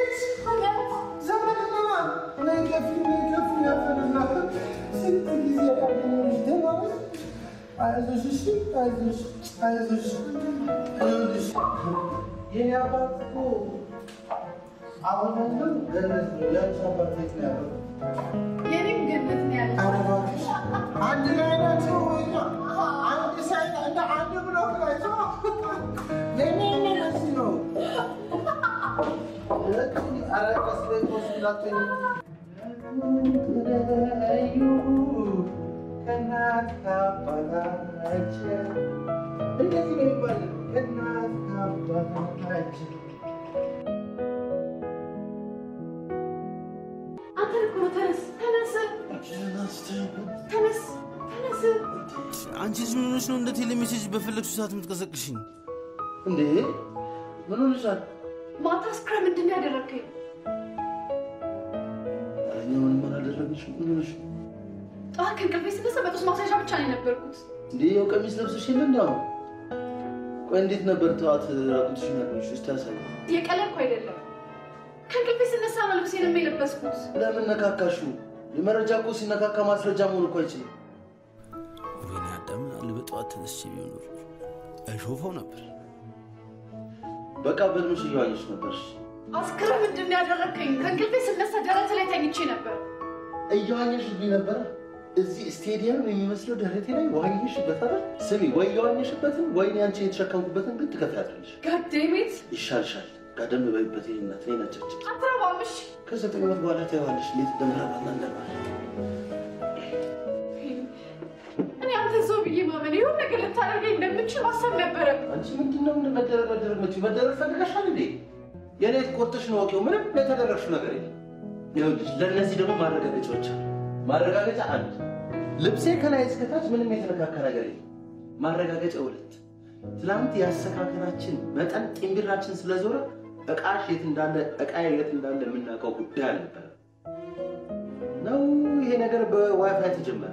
ዘመድና ነይ ገፊ ነይ ገፊ ያፈንና ስንት ጊዜ ያገኘሁሽ ደህና ነሽ? አይዞሽ እሺ አይዞሽ አይዞሽ ይኸውልሽ የኔ አባት እኮ አሁን ያለው ገነት ነው ያንቺ አባት የት ነው ያለው? የኔም ገነት ነው ያለው። ኧረ እባክሽ አንድ ላይ ናቸው ወይ ነው? አንድ ሳይት እንደ አንድ ብሎክ ናቸው። ለእኔ የሚመስል ነው። ሁለቱም ኧረ ቀስ በይ ቆስ እንዳትሆኝ። ተለያዩ ከእናት ከአባታቸው እንደዚህ ነው የሚባለው። ከእናት ከአባታቸው አንተ እኮ ተነስ ተነስ ተነስ ተነስ። አንቺ ልጅ ምን ሆነሽ ነው እንደ ቴሌሜሴጅ በፈለግሽው ሰዓት የምትቀሰቅሽኝ? እንዴ ምን ሆነሻል? ማታ ስክረ ምንድን ነው ያደረግከኝ? ኧረ እኛ ምንም አላደረግሽም። ምን ሆነሽ ነው? ጠዋት ከእንቅልፌ ስነሳ በጡት ማስያዣ ብቻ ነው የነበርኩት። እንዴ ያው ቀሚስ ለብሰሽ የለ እንደ አሁን? ቆይ እንዴት ነበር ጠዋት ራቁትሽን ያቆምሽ? እስቲ ያሳይ። የቀለድኩ አይደለም። ከእንቅልፌ ስነሳ ነው ልብሴንም የለበስኩት። ለምን ነካካሹ? የመረጃ እኮ ሲነካካ ማስረጃ መሆን እኮ አይችልም። ወይኔ አዳም አለ በጠዋት ተነስቼ ቢሆን ኖሮ እሾፈው ነበር። በቃ በልምሽ እየዋኘሽ ነበርሽ። አስክረ ምንድን ነው ያደረግከኝ? ከእንቅልፌ ስነሳ ደረት ላይ ተኝቼ ነበር። እየዋኘሽብኝ ነበረ። እዚህ ስቴዲየም የሚመስለው ደረቴ ላይ ዋኘሽበት አይደል? ስሚ፣ ወይ የዋኘሽበትን ወይኔ አንቺ የተሸከምኩበትን ግን ትከፍያለሽ። ጋዴሜት ይሻልሻል። ጋደም በይበት ይሄ እናት እኔ ነጨች። አትረባምሽ። ከዘጠኝ ዓመት በኋላ ታየዋለሽ እንዴት እንደምረባና እንደማለ እኔ አንተ ሰው ብዬ ማመን ይሁን ነገር ልታደርገኝ እንደምችል ማሰብ ነበረብኝ። አንቺ ምንድን ነው ምን መደረግ መደረግ መች መደረግ ፈልገሻል እንዴ? የኔ ቆርጥሽ ነው ወቂው። ምንም የተደረግሽው ነገር የለም። ይኸውልሽ ለእነዚህ ደግሞ ማረጋገጫዎች አሉ። ማረጋገጫ አንድ ልብሴ ከላይ እስከታች ምንም የተነካካ ነገር የለም። ማረጋገጫ ሁለት ትናንት የአሰካከላችን መጠን ጢንቢራችን ስለዞረ እቃሽ የት እንዳለ እቃ የት እንዳለ የምናውቀው ጉዳይ አልነበረ ነው። ይሄ ነገር በዋይፋይ ተጀመረ።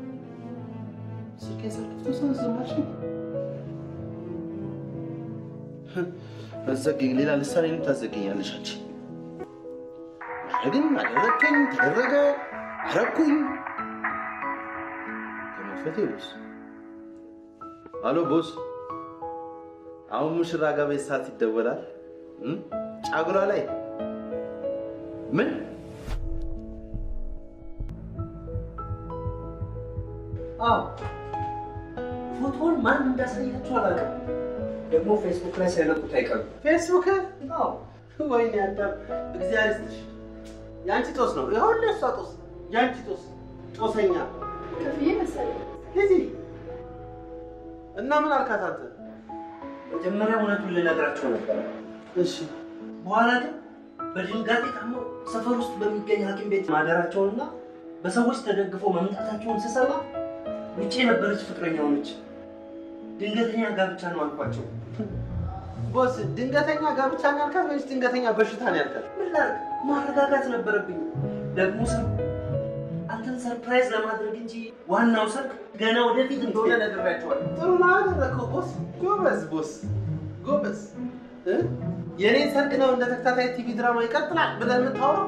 ስልኬን ሳልከፍቶ ሰው ዝማሽ አዘገኝ ሌላ ልሳኔንም ታዘገኛለሽ አንቺ። ግን አደረግከኝ፣ ተደረገ፣ አረግኩኝ ከመክፈቴ ቦስ። አሎ ቦስ፣ አሁን ሙሽራ ጋር ቤት ሰዓት ይደወላል። እም? ጫጉላ ላይ ምን አዎ ፎቶውን ማን እንዳሳያችሁ አላውቅም። ደግሞ ፌስቡክ ላይ ሳይለቁት አይቀርም። ፌስቡክ? አዎ። ወይኔ አዳም እግዚአብሔር ይስጥሽ። የአንቺ ጦስ ነው። ይሁን እሷ ጦስ፣ የአንቺ ጦስ ጦሰኛ ከፍዬ መሰለኝ። ሂጂ እና ምን አልካት አንተ? መጀመሪያ እውነቱን ልነግራቸው ነበረ። እሺ። በኋላ ግን በድንጋጤ ታመው ሰፈር ውስጥ በሚገኝ ሐኪም ቤት ማደራቸውንና በሰዎች ተደግፈው መምጣታቸውን ስሰማ ውጭ የነበረች ፍቅረኛ ሆነች። ድንገተኛ ጋብቻ ነው አልኳቸው። ቦስ ድንገተኛ ጋብቻ ነው ያልካት ወይስ ድንገተኛ በሽታ ነው ያልካት? ምን ላድርግ? ማረጋጋት ነበረብኝ። ደግሞ ሰው አንተን ሰርፕራይዝ ለማድረግ እንጂ ዋናው ሰርግ ገና ወደፊት እንደሆነ ነግሬያቸዋለሁ። ጥሩ ነው ያደረግከው ቦስ። ጎበዝ ቦስ፣ ጎበዝ። እ? የኔን ሰርግ ነው እንደ ተከታታይ ቲቪ ድራማ ይቀጥላል ብለህ የምታወራው?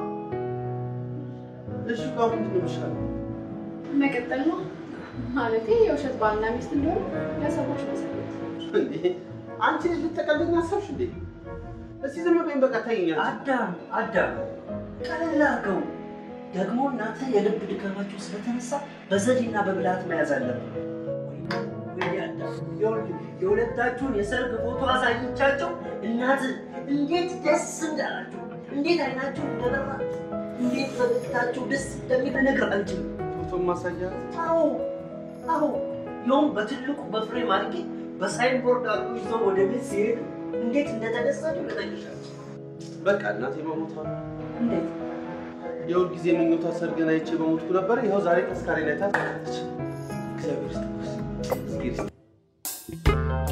እሺ እኮ አሁን ምንድን ነው የሚሻለው? መቀጠል ነው ማለቴ የውሸት ባልና ሚስት እንደሆነ ለሰዎች መሰረት እንዴ አንቺ ልጅ ልትቀልኝ አሰብሽ እንዴ? እስቲ ዝም በይኝ በቃ ተይኝ። አዳም አዳም ቀለል አድርገው። ደግሞ እናንተ የልብ ድካማቸው ስለተነሳ በዘዴና በብልሃት መያዝ አለብን። ወይኔ አዳም፣ ይኸውልህ የሁለታችሁን የሰርግ ፎቶ አሳይቻቸው እናት እንዴት ደስ እንዳላቸው፣ እንዴት አይናቸው እንደበራ፣ እንዴት ፈገግታቸው ደስ እንደሚል ልነግርህ አልችልም። ፎቶ ማሳያ አዎ አዎ፣ ይኸውም በትልቁ በፍሬም አድርጌ በሳይንቦርድ አድርጎ ይዘው ወደ ቤት ሲሄዱ እንዴት እንደተደሰቱ ልጠይቅሻለሁ። በቃ እናቴ መሞቷ ነው። እንዴት የሁል ጊዜ ምኞቷ ሰርግን አይቼ በሞትኩ ነበር። ይኸው ዛሬ ተስካሪ ላይ ታለች። እግዚአብሔር ይስጥሽ። እግዚአብሔር ይስጥሽ።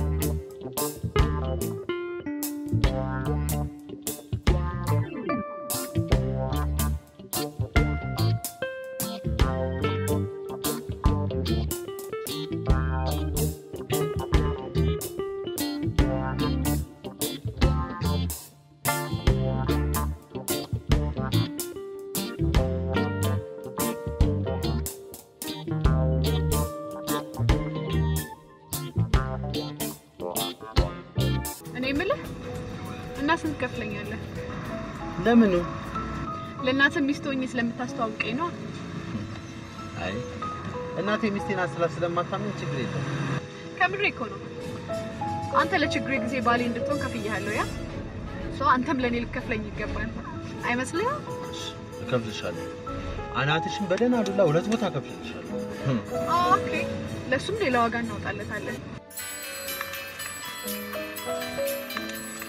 እኔ የምልህ እና ስንት ከፍለኛለህ? ለምኑ? ለእናትህ ሚስት ሆኜ ስለምታስተዋውቀኝ ነው። አይ እናቴ ሚስቴን አስላ ስለማታምን ችግር የለም። ከምሬ እኮ ነው። አንተ ለችግሬ ጊዜ ባሌ እንድትሆን ከፍያለሁ። ያ ሰው አንተም ለእኔ ልከፍለኝ ይገባል አይመስልህም? እከፍልሻለሁ። አናትሽን በደህና ዱላ ሁለት ቦታ እከፍልልሻለሁ። ኦኬ፣ ለእሱም ሌላ ዋጋ እናወጣለታለን።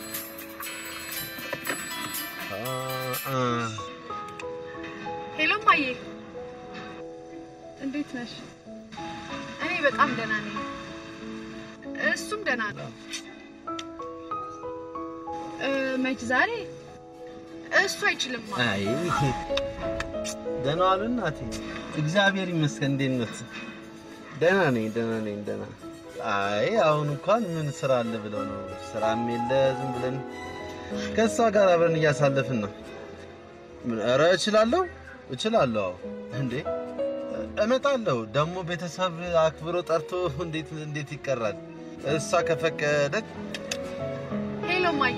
አ- አ- ሄሎማ እማዬ እንዴት ነሽ? እኔ በጣም ደህና ነኝ። እሱም ደህና ነው። እ፣ መች ዛሬ እሱ አይችልም። አይ ደህና ዋሉ እናቴ። እግዚአብሔር ይመስገን። እንዴት ነት? ደህና ነኝ፣ ደህና ነኝ፣ ደህና። አይ አሁን እንኳን ምን ስራ አለ ብለው ነው? ስራም የለ ዝም ብለን ከእሷ ጋር አብረን እያሳለፍን ነው። ምን? ኧረ እችላለሁ፣ እችላለሁ። አዎ እንዴ እመጣለሁ። ደግሞ ቤተሰብ አክብሮ ጠርቶ እንዴት እንዴት ይቀራል? እሷ ከፈቀደች ሄሎ እማዬ።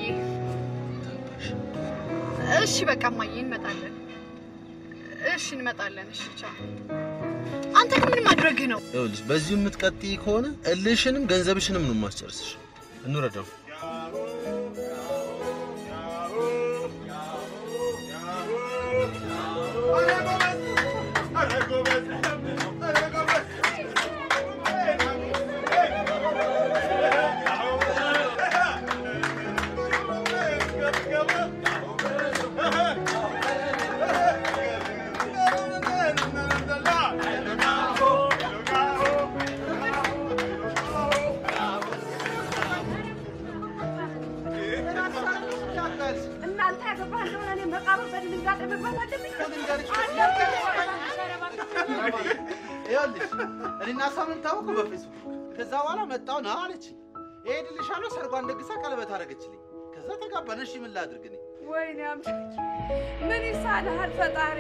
እሺ በቃ እማዬ እንመጣለን። እሺ እንመጣለን። እሺ ቻው። አንተ ግን ምን ማድረግህ ነው? ይኸውልሽ በዚሁ የምትቀጥይ ከሆነ እልሽንም ገንዘብሽንም ነው የማስጨርስሽ። እንውረደው። እናንተ ያገባህ እንደሆነ እኔ መቃብር በድንጋጤ መግባት አለብኝ? ይኸውልሽ እኔና እሷ የምንታወቀው በፌስቡክ ከዛ በኋላ መጣሁ ና አለች። እሄድልሻለሁ ሰርጓን ደግሳ ቀለበት አደረገችልኝ። ከዛ ተጋባን። እሺ ምን ላድርግ እኔ? ወይኔ አምላኬ ምን ይሳልሃል ፈጣሪ?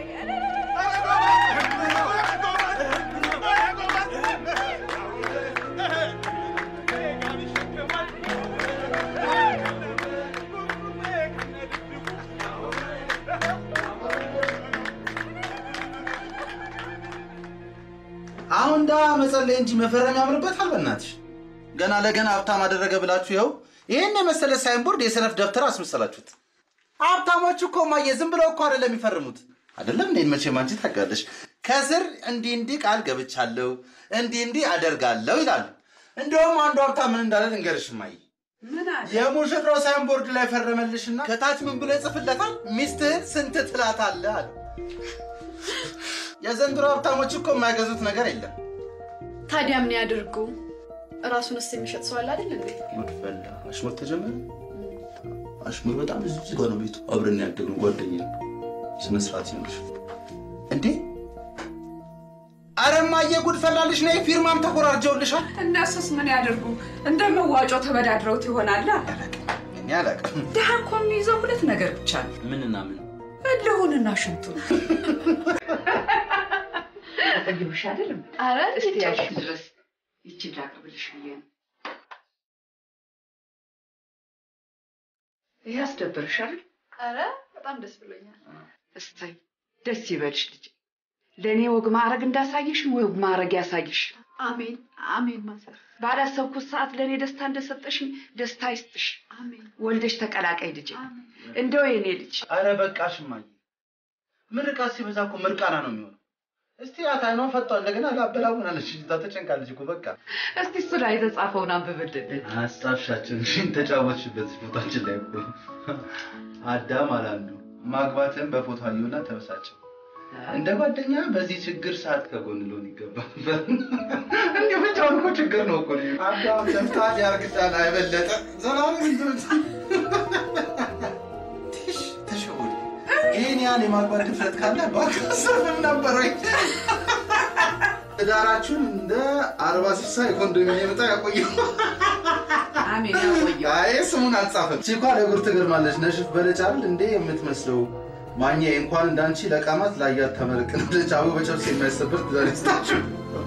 አሁን ዳ መጸለይ እንጂ መፈረም ያምርበታል። በእናትሽ ገና ለገና ሀብታም አደረገ ብላችሁ ይኸው ይህን የመሰለ ሳይንቦርድ የሰነፍ ደብተር አስመሰላችሁት። ሀብታሞች እኮ ማየ ዝም ብለው እኮ አይደለም የሚፈርሙት። አይደለም እንዴ? መቼም አንቺ ታውቂያለሽ። ከስር እንዲህ እንዲህ ቃል ገብቻለሁ፣ እንዲህ እንዲህ አደርጋለሁ ይላሉ። እንደውም አንዱ ሀብታም ምን እንዳለ ልንገርሽ ማየ ምን አለ? የሙሽራው ሳይንቦርድ ላይ ፈረመልሽና ከታች ምን ብሎ ይጽፍለታል? ሚስትህን ስንት ትላታለህ አለ። የዘንድሮ ሀብታሞች እኮ የማይገዙት ነገር የለም። ታዲያ ምን ያድርጉ? ራሱንስ የሚሸጥ ሰው አለ አይደል እንዴ? ጉድፈላ አሽሙር ተጀመረ። አሽሙር በጣም እዚህ ጋር ነው ቤቱ። አብረን ያደግነው ጓደኛ ስነ ስርዓት ይኖርሽ እንዴ። ኧረ እማዬ ጉድ ፈላልሽ ነይ። ፊርማም ተኮራርጀውልሻል። እነሱስ ምን ያደርጉ? እንደ መዋጮ ተበዳድረውት ይሆናል። እኔ አላውቅም። ድሃ እኮ የሚይዘው ሁለት ነገር ብቻ ነው፣ ምንና ምን? እልሁንና ሽንቱን። ጠግብሽ አይደለም? ኧረ እስቲ ያልሽ ድረስ ይችን ላቅርብልሽ ብዬ ነው። ይህ አስደበርሽ አይደል? ኧረ በጣም ደስ ብሎኛል። እሰይ ደስ ይበልሽ ልጅ። ለእኔ ወግ ማዕረግ እንዳሳየሽ ወግ ማዕረግ ያሳይሽ። አሜን አሜን። ማዘር ባላሰብኩት ሰዓት ለእኔ ደስታ እንደሰጠሽኝ ደስታ ይስጥሽ። አሜን። ወልደሽ ተቀላቀይ ልጅ። እንደው የኔ ልጅ ኧረ በቃሽ እማዬ። ምርቃት ሲበዛ እኮ ምርቃና ነው የሚሆነው። እስቲ አታይኗን ፈቷ እንደገና ላበላውናለች። ተጨንቃለች እኮ በቃ እስቲ እሱ ላይ የተጻፈውን አንብብልን። ሀሳብሻችን ተጫወትሽበት ፎቶችን ላይ እኮ አዳም አላንዱ ማግባትን በፎቶ አየሁና ተበሳጨ። እንደ ጓደኛ በዚህ ችግር ሰዓት ከጎን ልሆን ይገባል። እንዲህ ብቻውን እኮ ችግር ነው እኮ አዳም ሰምታ ያርግዳል አይበለጠ ዘላለም እንትን ተሸውድ ይህን ያህል የማግባት ድፍረት ካለ ባካሰርም ነበር ወይ ትዳራችሁን እንደ አርባ ስልሳ የኮንዶሚኒየም ዕጣ ያቆየው። አሜን ያቆየው። አይ ስሙን አልጻፈም። ቺኳ ለጉር ትገርማለች። ነሽፍ በለጫል እንዴ የምትመስለው ማኛ እንኳን እንዳንቺ ለቃማት ላያት ተመርቅናለች። አቡ በጨርስ የማይሰበር ትዳር ይስጣችሁ።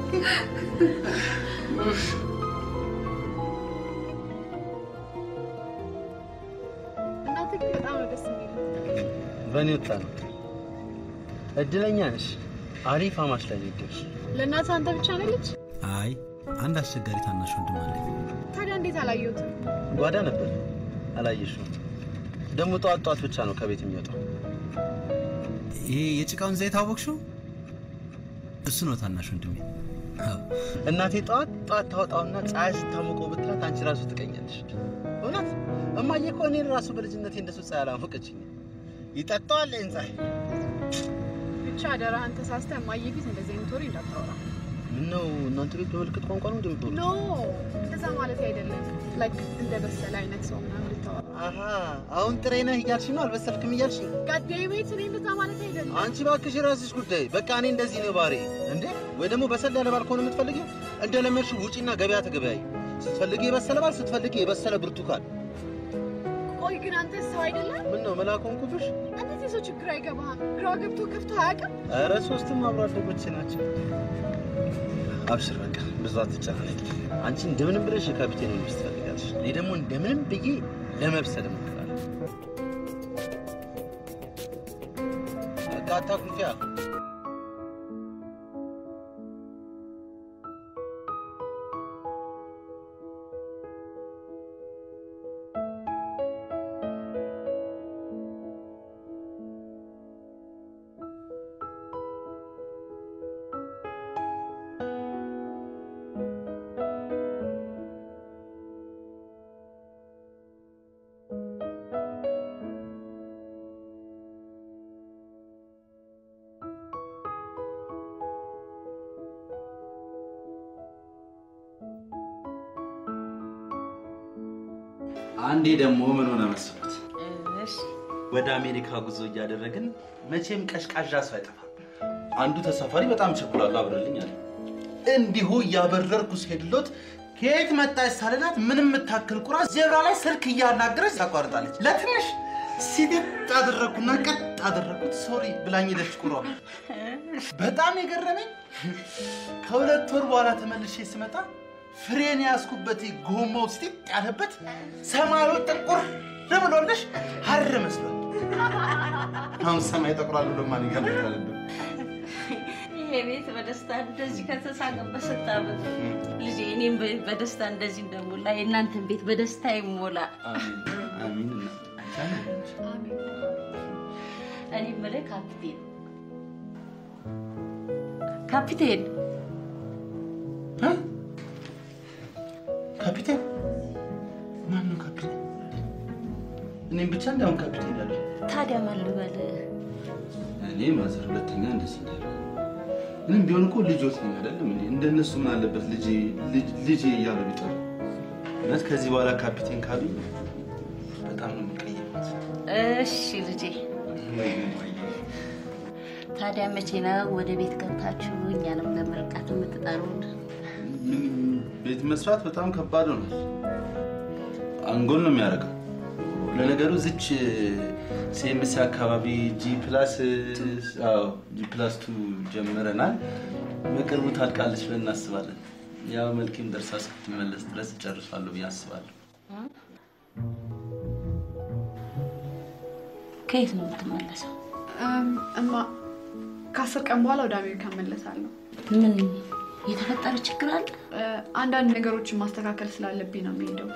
እናቴ ግን በጣም ነው ደስ የሚለው። በእኔ ወጣ ነው። እድለኛ ነሽ። አሪፍ አማች ላይ ነው የደረስሽ። ለእናትህ አንተ ብቻ ነህ ልጅ? አይ አንድ አስቸጋሪ ታናሽ ወንድም አለኝ። ታዲያ እንዴት አላየሁትም? ጓዳ ነበር አላየሽውም። ደግሞ ጠዋት ጠዋት ብቻ ነው ከቤት የሚወጣው። ይሄ የጭቃውን ዘይት አወቅሽው? እሱ ነው ታናሽ ወንድሜ። አዎ። እናቴ ጠዋት ጠዋት ታወጣውና ፀሐይ ስታሞቀው ብትላት አንቺ ራሱ ትቀኛለሽ። እውነት እማዬ እኮ እኔን ራሱ በልጅነቴ እንደሱ ፀሐይ አላሞቀችኝ። ይጠጣዋል ይህን ፀሐይ። ብቻ አደራህን ተሳስተህ እማዬ ፊት እንደዚህ አይነት ወሬ እንዳታወራ። ምነው እናንተ ቤት በምልክት ቋንቋ ነው እንደምትወሩ? ኖ እንደዛ ማለት አይደለም። ላይክ እንደ በሰለ አይነት ሰው ምናምን ልታወራ። አሀ አሁን ጥሬ ነህ እያልሽ ነው፣ አልበሰልክም እያልሽ ጋዴቤት እኔ እንደዛ ማለት አይደለም። አንቺ እባክሽ የራስሽ ጉዳይ። በቃ እኔ እንደዚህ ነው ባሬ እንዴ። ወይ ደግሞ በሰል ያለ ባል ከሆነ የምትፈልጊው እንደለመድሽው ውጪና ገበያ ተገበያይ። ስትፈልጊ የበሰለ ባል፣ ስትፈልጊ የበሰለ ብርቱካን። ቆይ ግን አንተ ሰው አይደለም? ምን ነው መልአክ ሆንኩብሽ? እንደዚህ ሰው ችግር አይገባህም። ግራ ገብቶ ከፍቶ አያውቅም። ኧረ ሶስቱም አብሮ አደጎቼ ናቸው። አብሽር በቃ ብዙ አትጨናነቂ። አንቺ እንደምንም ብለሽ የካፒቴን ሚስት ትፈልጋለሽ። እኔ ደግሞ እንደምንም ብዬ ለመብሰል እሞክራለሁ። በቃ አታኩርፊያ። አንዴ ደግሞ ምን ሆነ መሰሉት? ወደ አሜሪካ ጉዞ እያደረግን መቼም ቀሽቃዣ ሰው አይጠፋም። አንዱ ተሳፋሪ በጣም ቸኩላሉ አብረልኝ አለ። እንዲሁ እያበረርኩ ስሄድሎት ከየት መጣች ሳልላት ምንም የምታክል ቁራ ዜብራ ላይ ስልክ እያናገረች ታቋርጣለች። ለትንሽ ሲድጥ አደረግኩና ቀጥ አደረግኩት። ሶሪ ብላኝ ሄደች ቁሯ። በጣም የገረመኝ ከሁለት ወር በኋላ ተመልሼ ስመጣ ፍሬን ያዝኩበት ጎማው ስቲጥ ያለበት ሰማዩ ጥቁር ብሎልሽ ሀር መስሏል። አሁን ሰማይ ጠቁራል ብሎ ማን ይገምታል? እንደው ይሄ ቤት በደስታ እንደዚህ ከተሳቀበት ስታበዙ ልጄ እኔም በ- በደስታ እንደዚህ እንደሞላ የእናንተን ቤት በደስታ ይሞላ። አሚን እኔ የምልህ ካፒቴን ካፒቴን ካፒቴን ማን ነው ካፒቴን? እኔም ብቻ እንዲያውም ካፒቴን ያለ ታዲያ ማን ልበልህ? እኔ ማዘር ሁለተኛ እንደዚህ እንዳለ ምንም ቢሆን እኮ ልጆት ነኝ አይደለም እንዴ? እንደነሱ ምን አለበት ልጄ ልጅ- ልጄ እያሉ ቢጠሩ። እውነት ከዚህ በኋላ ካፒቴን ካሉኝ በጣም ነው የሚቀየሙት። እሺ ልጄ፣ ታዲያ መቼ ነው ወደ ቤት ገብታችሁ እኛንም ለመርቃት የምትጠሩን? ቤት መስራት በጣም ከባድ ሆኗል። አንጎል ነው የሚያደርገው። ለነገሩ ዝች ሴምሲ አካባቢ ጂ ፕላስ አዎ ጂ ፕላስ ቱ ጀምረናል። በቅርቡ ታልቃለች ብለን እናስባለን። ያው መልኬም ደርሳ እስክትመለስ ድረስ እጨርሳለሁ ብዬ አስባለሁ። ከየት ነው የምትመለሰው? እም፣ እማ ከአስር ቀን በኋላ ወደ አሜሪካ እመለሳለሁ። ምን የተፈጠረ ችግር አለ? እ፣ አንዳንድ ነገሮችን ማስተካከል ስላለብኝ ነው የሚሄደው።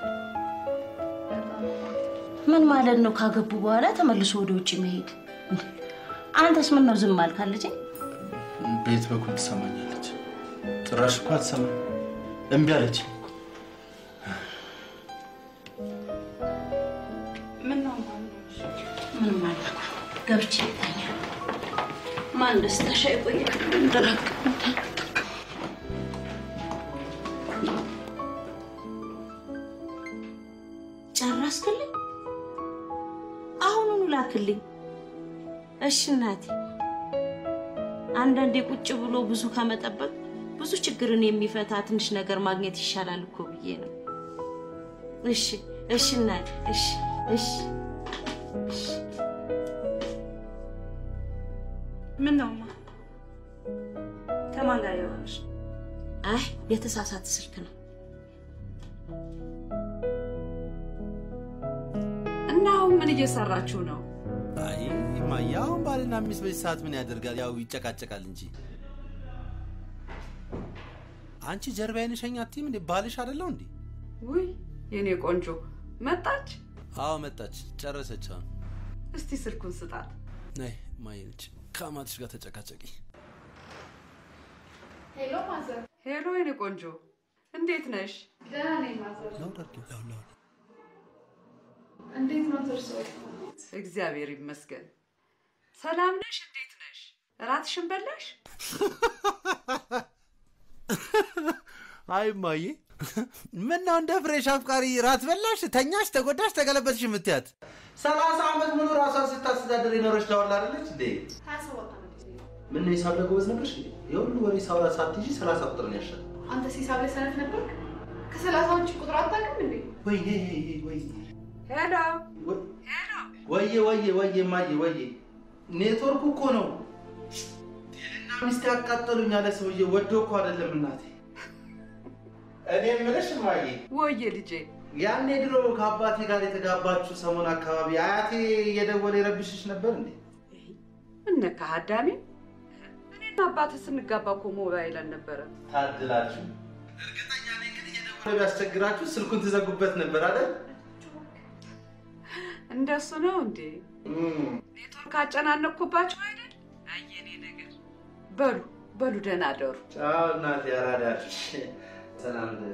ምን ማለት ነው? ካገቡ በኋላ ተመልሶ ወደ ውጭ መሄድ? እንዴ! አንተስ ምን ነው ዝም አልክ ልጄ? ቤት በኩል ትሰማኛለች። ጭራሽ እኮ አትሰማም። እምቢ አለች። ምን ነው ምን ማለት ነው? ገብቼ ልተኛ። ማን ደስታሽ አይቆይ ድረግ ጨረስክልኝ? አሁኑኑ ላክልኝ። እሺ እናቴ። አንዳንዴ ቁጭ ብሎ ብዙ ከመጠበቅ ብዙ ችግርን የሚፈታ ትንሽ ነገር ማግኘት ይሻላል እኮ ብዬ ነው። እሺ እሺ እናቴ። እሺ እሺ እሺ። ምን ነው ማ ከማን ጋር የሆነሽ? አይ የተሳሳተ ስልክ ነው። እና አሁን ምን እየሰራችሁ ነው? አይ እማዬ፣ አሁን ባልና ሚስት በዚህ ሰዓት ምን ያደርጋል? ያው ይጨቃጨቃል እንጂ። አንቺ ጀርባዬን ሸኝ አትይም እንዴ? ባልሽ አይደለው እንዴ? ውይ የኔ ቆንጆ መጣች። አዎ መጣች፣ ጨረሰች። አሁን እስቲ ስልኩን ስጣት። ነይ እማዬ ነች። ከአማትሽ ጋር ተጨቃጨቂ። ሄሎ ማዘር። ሄሎ የኔ ቆንጆ እንዴት ነሽ? ደህና ነኝ ማዘር። ላውድ አድርጊው፣ ላውድ ላውድ። እንዴት ነው እርሶ? እግዚአብሔር ይመስገን። ሰላም ነሽ? እንዴት ነሽ? እራትሽን በላሽ? አይ እማዬ፣ ምነው እንደ ፍሬሽ አፍቃሪ ራት በላሽ፣ ተኛሽ፣ ተጎዳሽ፣ ተገለበጥሽ የምትያት? ሰላሳ ዓመት ሙሉ ራሷን ስታስተዳደር የኖረች ዳዋላ አይደለች እንዴ? ምን ነው ሂሳብ ላይ ጎበዝ ነበርሽ እንዴ? የሁሉ ወሬ ሳውራ ሳትይዢ ሰላሳ ቁጥር ነው ያሻል። አንተ ሂሳብ ላይ ሰነፍ ነበርክ? ከሰላሳ ውጭ ቁጥር አታውቅም እንዴ? ወይኔ ወይኔ ሄሎ ወዬ ወዬ ወዬ እማዬ ወዬ፣ ኔትወርኩ እኮ ነው። ቴልና ሚስት ያቃጠሉኝ አለ ሰውዬ። ወዶ እኮ አይደለም እናቴ። እኔ የምልሽ እማዬ፣ ወየ ልጄ ያኔ ድሮ ከአባቴ ጋር የተጋባችሁ ሰሞን አካባቢ አያቴ እየደወለ ይረብሽሽ ነበር እንዴ? እነካ አዳሜ እኔና አባትህ ስንጋባ እኮ ሞባይል አልነበረም። ታድላችሁ። እርግጠኛ ነኝ ግን እየደወለ ቢያስቸግራችሁ ስልኩን ትዘጉበት ነበር አይደል? እንደሱ ነው እንዴ? ኔትወርክ አጨናነቅኩባቸው አይደል? አየኔ ነገር። በሉ በሉ ደህና አደሩ። ቻው እናቴ፣ አራዳሽ ሰላም ደሪ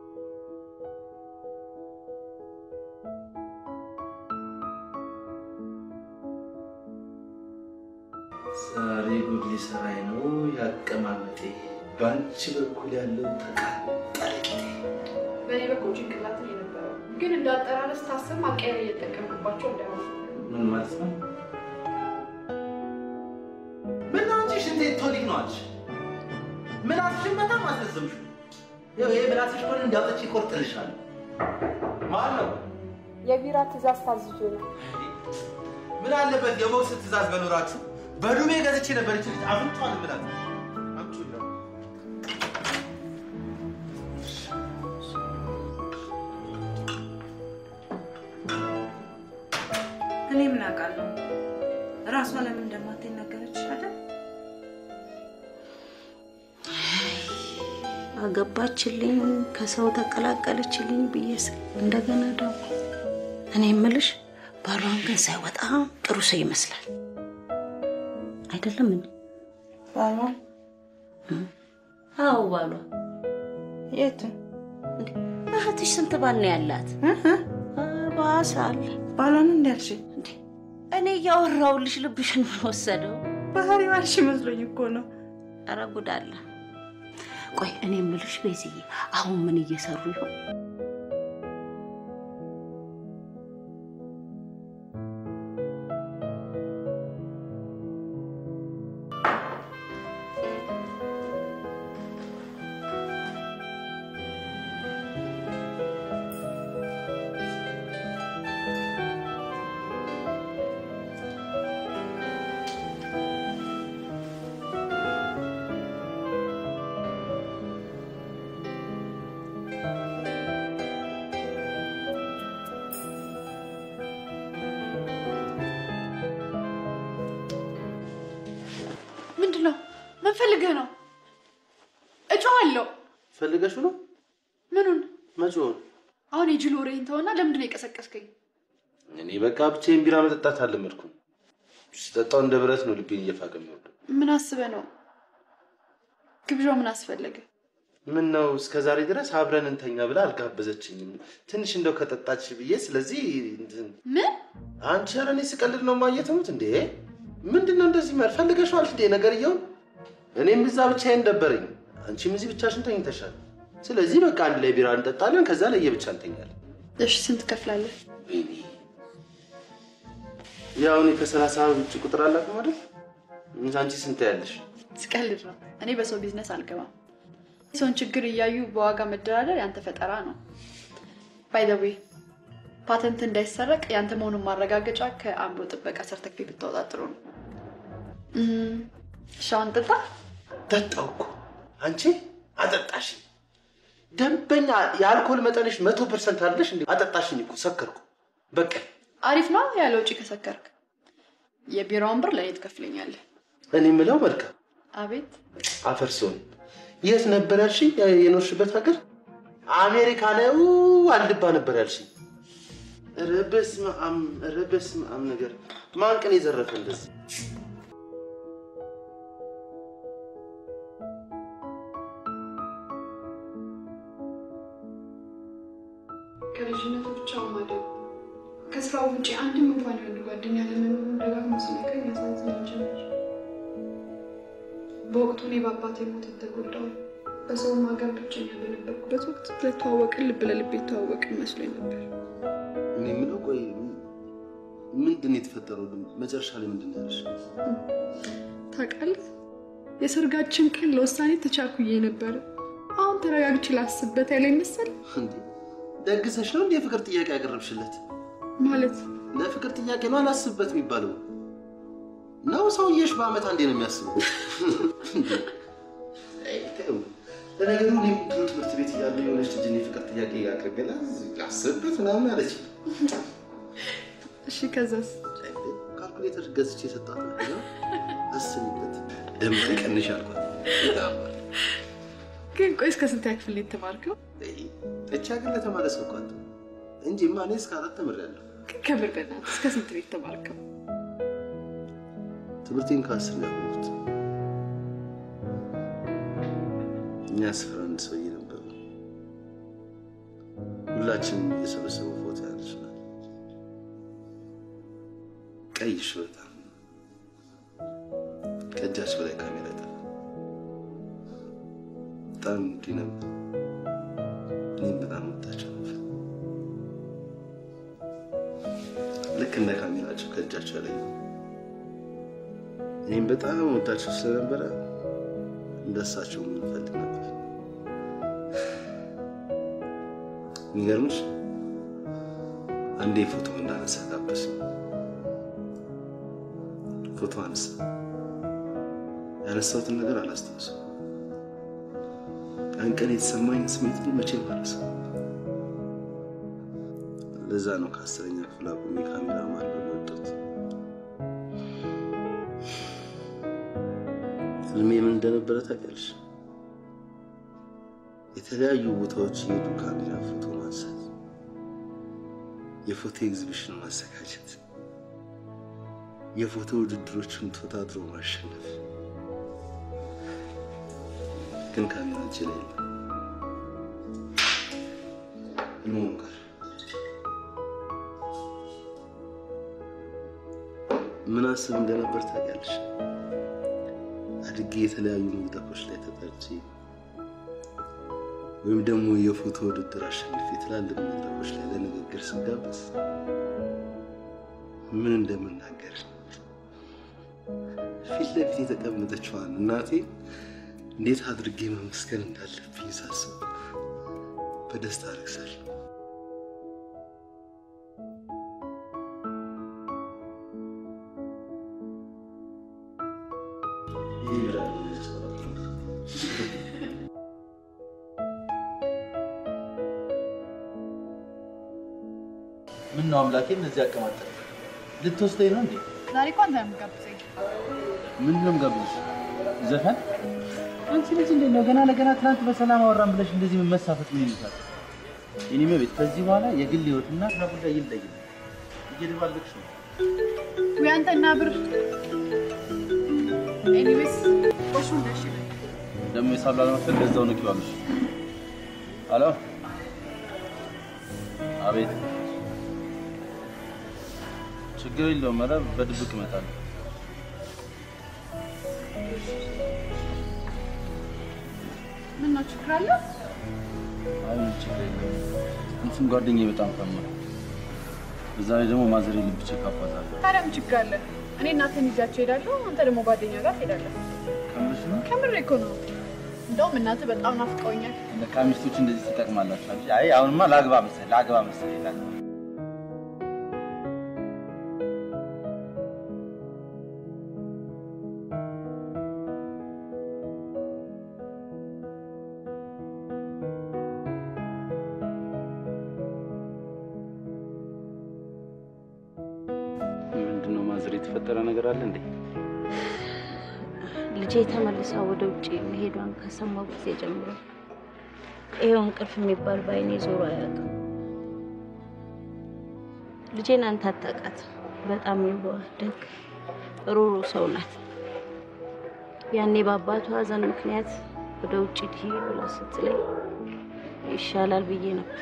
ዛሬ ጉድ ሊሰራኝ ነው ያቀማመጤ። በአንቺ በኩል ያለው ተቃጠለ። በእኔ በኩል ጭንቅላት ነው የነበረው፣ ግን እንዳጠራረስ ታስብ ማቀየር እየተጠቀምኩባቸው እንዳይሆን ምን ማለት ነው? ምን ነው አንቺ ሽንቴ ቶኒክ ነው አልሽ? ምላስሽን በጣም አስረዘምሽው። ይኸው ይሄ ምላስሽ ሆነ እንዳውጥቼ ይቆርጥልሻል። ማን ነው? የቢራ ትእዛዝ ታዝዤ ነው። ምን አለበት የቦክስ ትእዛዝ በኖራችሁ በዱቤ ገዝቼ ነበር። ይች ልጅ አፍንጫዋን ምላት አምጪ ይላል። እኔ ምን አውቃለሁ? ራሷ ለምን እንደማትኝ ነገረችሽ አይደል? አገባችልኝ ከሰው ተቀላቀለችልኝ ብዬ ስል እንደገና ደግሞ እኔ የምልሽ ባሏን ግን ሳይ በጣም ጥሩ ሰው ይመስላል። አይደለም እንዴ? ባሏ? አዎ ባሏ። የቱን? እህትሽ ስንት ባል ነው ያላት? ባሳ አለ። ባሏን እንዳልሽ እኔ እያወራሁልሽ ልብሽን ምን ወሰደው? ባህሪ ባልሽ መስሎኝ እኮ ነው። ኧረ ጉድ አለ። ቆይ እኔ የምልሽ ቤዝዬ፣ አሁን ምን እየሰሩ ይሆን? ምንድን ነው? ምን ፈልገህ ነው? እጮሃለሁ። ፈልገሽው ነው ምኑን? መጪውን? አሁን የጅል ወሬህን ተውና ለምንድን ነው የቀሰቀስከኝ? እኔ በቃ ብቻዬን ቢራ መጠጣት አልለመድኩም። ስጠጣው እንደ ብረት ነው ልቤን እየፋቀ የሚወርደው። ምን አስበህ ነው? ግብዣው ምን አስፈለገ? ምን ነው እስከ ዛሬ ድረስ አብረን እንተኛ ብላ አልጋበዘችኝም። ትንሽ እንደው ከጠጣች ብዬ ስለዚህ እንትን- ምን? አንቺ ኧረ እኔ ስቀልድ ነው ማየትሙት እንዴ? ምንድን ነው እንደዚህ ማር ፈልገሽዋል እንዴ ነገርየውን? እኔም እዛ ብቻዬን ደበረኝ፣ አንቺም እዚህ ብቻሽን ተኝተሻል። ስለዚህ በቃ አንድ ላይ ቢራ እንጠጣለን፣ ከዛ ለየብቻ እንተኛለን። እሺ ስንት ከፍላለህ? ወይኔ ያው እኔ ከሰላሳ ውጭ ቁጥር አላውቅም አይደል? አንቺ ስንት ያለሽ? ስቀልድ ነው። እኔ በሰው ቢዝነስ አልገባም። የሰውን ችግር እያዩ በዋጋ መደራደር ያንተ ፈጠራ ነው። ባይ ዘ ዌይ ፓተንት እንዳይሰረቅ ያንተ መሆኑን ማረጋገጫ ከአእምሮ ጥበቃ ሰርተፊኬት ብታወጣ ጥሩ ነው። እም፣ እሺ አሁን ጠጣ። ጠጣው እኮ አንቺ አጠጣሽኝ። ደንበኛ የአልኮል መጠንሽ መቶ ፐርሰንት አለሽ እንዴ? አጠጣሽኝ እኮ ሰከርኩ። በቃ አሪፍ ነው ያለ ውጪ ከሰከርክ የቢራውን ብር ለእኔ ትከፍለኛለህ። እኔ የምለው መልካም አቤት አፈር ሲሆን የት ነበር ያልሽኝ? የኖርሽበት ሀገር አሜሪካ ነው አልድባ ነበር ያልሽኝ? ኧረ በስመ አብ ኧረ በስመ አብ ነገር ማን ቀን የዘረፈ እንደዚህ ከልጅነቱ ብቻውን ማደግ ከስራው ውጭ አንድም እንኳን የወንድ ጓደኛ ለመኖሩ ደጋግሞ ሲነግረኝ ያሳዝነኝ ጀመር። በወቅቱ እኔ በአባቴ ሞት የተጎዳው በሰውም ሀገር ብቸኛ በነበርኩበት ወቅት ለተዋወቅን ልብ ለልብ የተዋወቅን መስሎኝ ነበር። እኔ የምለው ቆይ ምንድን ነው የተፈጠረው? መጨረሻ ላይ ምንድን ነው ያለሽ? ታውቃለህ፣ የሰርጋችን ቀን ለውሳኔ ተቻኩዬ ነበር። አሁን ተረጋግቼ ላስብበት ያለኝ መሰል እንዴ ደግሰሽ ነው እንዴ የፍቅር ጥያቄ ያቀረብሽለት? ማለት ለፍቅር ጥያቄ ነው አላስብበት የሚባለው ነው? ሰውዬሽ በአመት አንዴ ነው የሚያስበው። አይ፣ ተው። ለነገሩ እኔም ድሮ ትምህርት ቤት እያለሁ የሆነች ልጅ እኔ ፍቅር ጥያቄ አቅርቤላት አስብበት ምናምን አለች። እሺ፣ ከዛስ? ካልኩሌተር ገዝቼ የሰጣት ነው። አስብበት ደም ቀንሽ አልኳት። ግን ቆይ እስከ ስንተኛ ክፍል ነው የተማርከው? እቻ ግን ለተማረ ሰው እኮ አትሆንም እንጂማ እኔ እስከ አራት ተምሬያለሁ። ግን ከምር በእናትህ እስከ ስንት ነው የተማርከው? ትምህርቴን ከአስር ነው ያቆምኩት። እኛ ስፍራ አንድ ሰውዬ ነበሩ። ሁላችንም እየሰበሰቡ ፎቶ ያነሱናል። ቀይሽ በጣም ከእጃቸው ላይ ካሜራ ጠፋ። በጣም እንዲህ ነበር። እኔም በጣም ወዳቸው ነበር። ልክ እንደ ካሜራቸው ከእጃቸው ላይ እኔም በጣም ወዳቸው ስለነበረ እንደሳቸው የምንፈልግ ነበር። የሚገርምሽ አንዴ ፎቶ እንዳነሳ ጋበስ ፎቶ አነሳ። ያነሳሁትን ነገር አላስታውስም። ያን ቀን የተሰማኝ ስሜት ግን መቼም አልረሳም። ለዛ ነው ከአስረኛ ክፍል አቁሜ ካሜራ ማድረግ የወጣሁት። ህልሜ ምን እንደነበረ ታውቂያለሽ? የተለያዩ ቦታዎች የሄዱ ካሜራ ፎቶ ማንሳት፣ የፎቶ ኤግዚቢሽን ማዘጋጀት፣ የፎቶ ውድድሮችን ተወዳድሮ ማሸነፍ። ግን ካሜራ እጄ ላይ የለም። ህልሙም ቀረ። ምን አስብ እንደነበር ታውቂያለሽ? አድጌ የተለያዩ መድረኮች ላይ ተጠርቼ ወይም ደግሞ የፎቶ ውድድር አሸንፌ ትላልቅ መድረኮች ላይ ለንግግር ስጋበዝ ምን እንደምናገር ፊት ለፊት የተቀመጠችዋን እናቴ እንዴት አድርጌ መመስገን እንዳለብኝ ሳስብ በደስታ አረግሳለሁ። ምን ነው አምላኬ እንደዚህ አቀማጠል ልትወስደኝ ነው እንዴ? ዛሬ እኮ አንተ ነው የምትጋብዘኝ። ምንድን ነው የምጋብዝሽ? ዘፈን? አንቺ ልጅ እንዴት ነው ገና ለገና ትናንት በሰላም አወራን ብለሽ እንደዚህ መሳፈጥ ምን ይሉታል? የኔ መቤት ከዚህ በኋላ የግል ህይወትና ስራ ጉዳይ ይለያል። እየደባለቅሽ ነው። ወይ አንተና ብር። ኤኒዌይስ ቆሹን ደሽ ይለኝ። ደግሞ የሳሉ አለመክፈል በዛው ነው ኪዋለሽ። አሎ፣ አቤት። ችግር የለውም። ኧረ በድብቅ እመጣለሁ። ምን ነው ችግር አለ? አይ ምንም ችግር የለም። እንትን ጓደኛዬ በጣም ታሟል። በዛ ላይ ደግሞ ማዘሬ ልብ ቼክአፕ አዛለሁ። ታዲያ ምን ችግር አለ? እኔ እናንተን ይዣቸው እሄዳለሁ፣ አንተ ደግሞ ጓደኛ ጋር ትሄዳለህ። ከምርሽ ነው? ከምሬ እኮ ነው። እንደውም እናንተ በጣም ናፍቀውኛል። ለካ ሚስቶች እንደዚህ ትጠቅማላችሁ እንጂ። አይ አሁንማ ላግባ መሰለኝ ላግባ መሰለኝ ላግባ ምንድነው ማዘር የተፈጠረ ነገር አለ እንዴ? ልጄ ተመልሳ ወደ ውጭ መሄዷን ከሰማሁ ጊዜ ጀምሮ ይኸው እንቅልፍ የሚባል በአይኔ ዞሮ አያውቅም። ልጄን አንተ አታውቃትም። በጣም የዋህ ደግ፣ ሩሩ ሰው ናት። ያኔ በአባቱ ሐዘን ምክንያት ወደ ውጭ ትሄድ ብላ ስትለኝ ይሻላል ብዬ ነበር።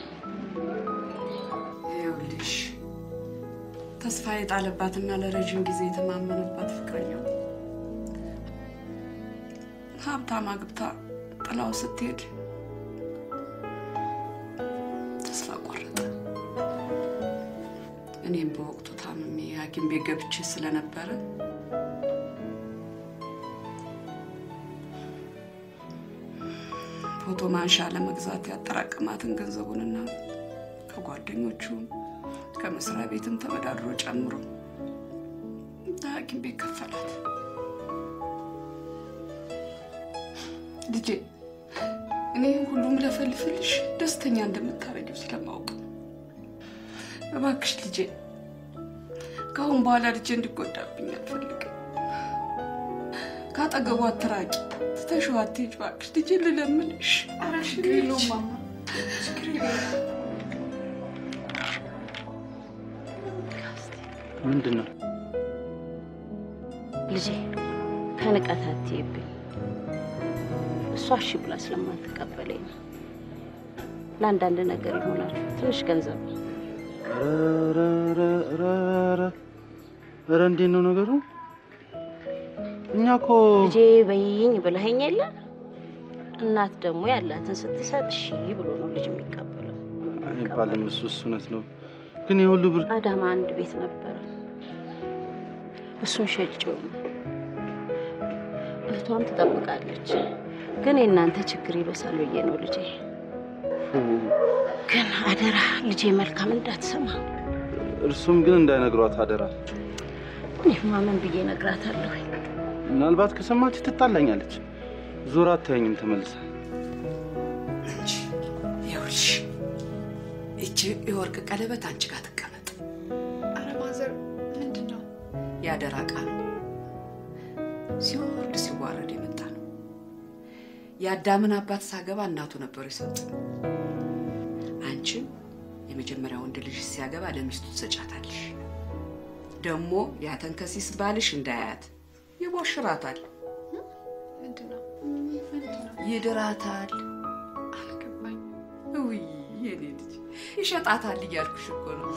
ይኸውልሽ ተስፋ የጣለባትና ለረዥም ጊዜ የተማመነባት ፍቅረኛው ሀብታም አግብታ ጥላው ስትሄድ ተስፋ ቆረጠ። እኔም በወቅቱ ታምሜ ሐኪም ቤት ገብቼ ስለነበረ ፎቶ ማንሻ ለመግዛት ያጠራቀማትን ገንዘቡንና ከጓደኞቹም ከመስሪያ ቤትም ተበዳድሮ ጨምሮ ሐኪም ቤት ከፈላት። ልጄ እኔ ሁሉም ለፈልፍልሽ ደስተኛ እንደምታረጊው ስለማውቅ እባክሽ ልጄ ከአሁን በኋላ ልጄ እንዲጎዳብኝ አልፈልግም። ከአጠገቡ አትራቂ፣ ትተሽው አትሄጂ እባክሽ ልጄ ልለምንሽ። ኧረ ችግር የለውም ማማ፣ ችግር የለውም። ምንድን ነው ልጄ ከንቀት አትይብኝ። እሷ እሺ ብላ ስለማትቀበለኝ ነው። ለአንዳንድ ነገር ይሆናል ትንሽ ገንዘብ ነው። ኧረ ኧረ ኧረ ኧረ ኧረ እንዴት ነው ነገሩ? እኛ እኮ ልጄ በይኝ ብለኸኝ የለ እናት ደግሞ ያላትን ስትሰጥ እሺ ብሎ ነው ልጅ የሚቀበለው። አይባልም። እሱ እሱ እውነት ነው፣ ግን የሁሉ ብር አዳማ አንድ ቤት ነበረ፣ እሱን ሸጬው ነው። እህቷም ትጠብቃለች፣ ግን የእናንተ ችግር ይበሳል ብዬ ነው ልጄ። ግን አደራ ልጄ መልካም እንዳትሰማ። እርሱም ግን እንዳይነግሯት አደራ። እኔማ ምን ብዬ እነግራታለሁ? ምናልባት ከሰማች ትጣላኛለች። ዞር አታየኝም ተመልሳ። ይኸውልሽ ይቺ የወርቅ ቀለበት አንቺ ጋር ትቀመጥ። ኧረ ማዘር ምንድን ነው? ያደራ ዕቃ ነው። ሲወርድ ሲዋረድ የመጣ ነው። የአዳምን አባት ሳገባ እናቱ ነበሩ የሰጡኝ። አንቺም የመጀመሪያ ወንድ ልጅ ሲያገባ ለሚስቱ ትሰጫታለሽ። ደግሞ ያተንከሲስ ባልሽ እንዳያት ይቦሽራታል፣ ምንድን ነው? ምንድን ነው? ይድራታል። አልገባኝም። ውይ የኔ ልጅ ይሸጣታል እያልኩሽ እኮ ነው።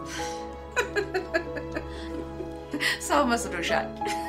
ሰው መስሎሻል?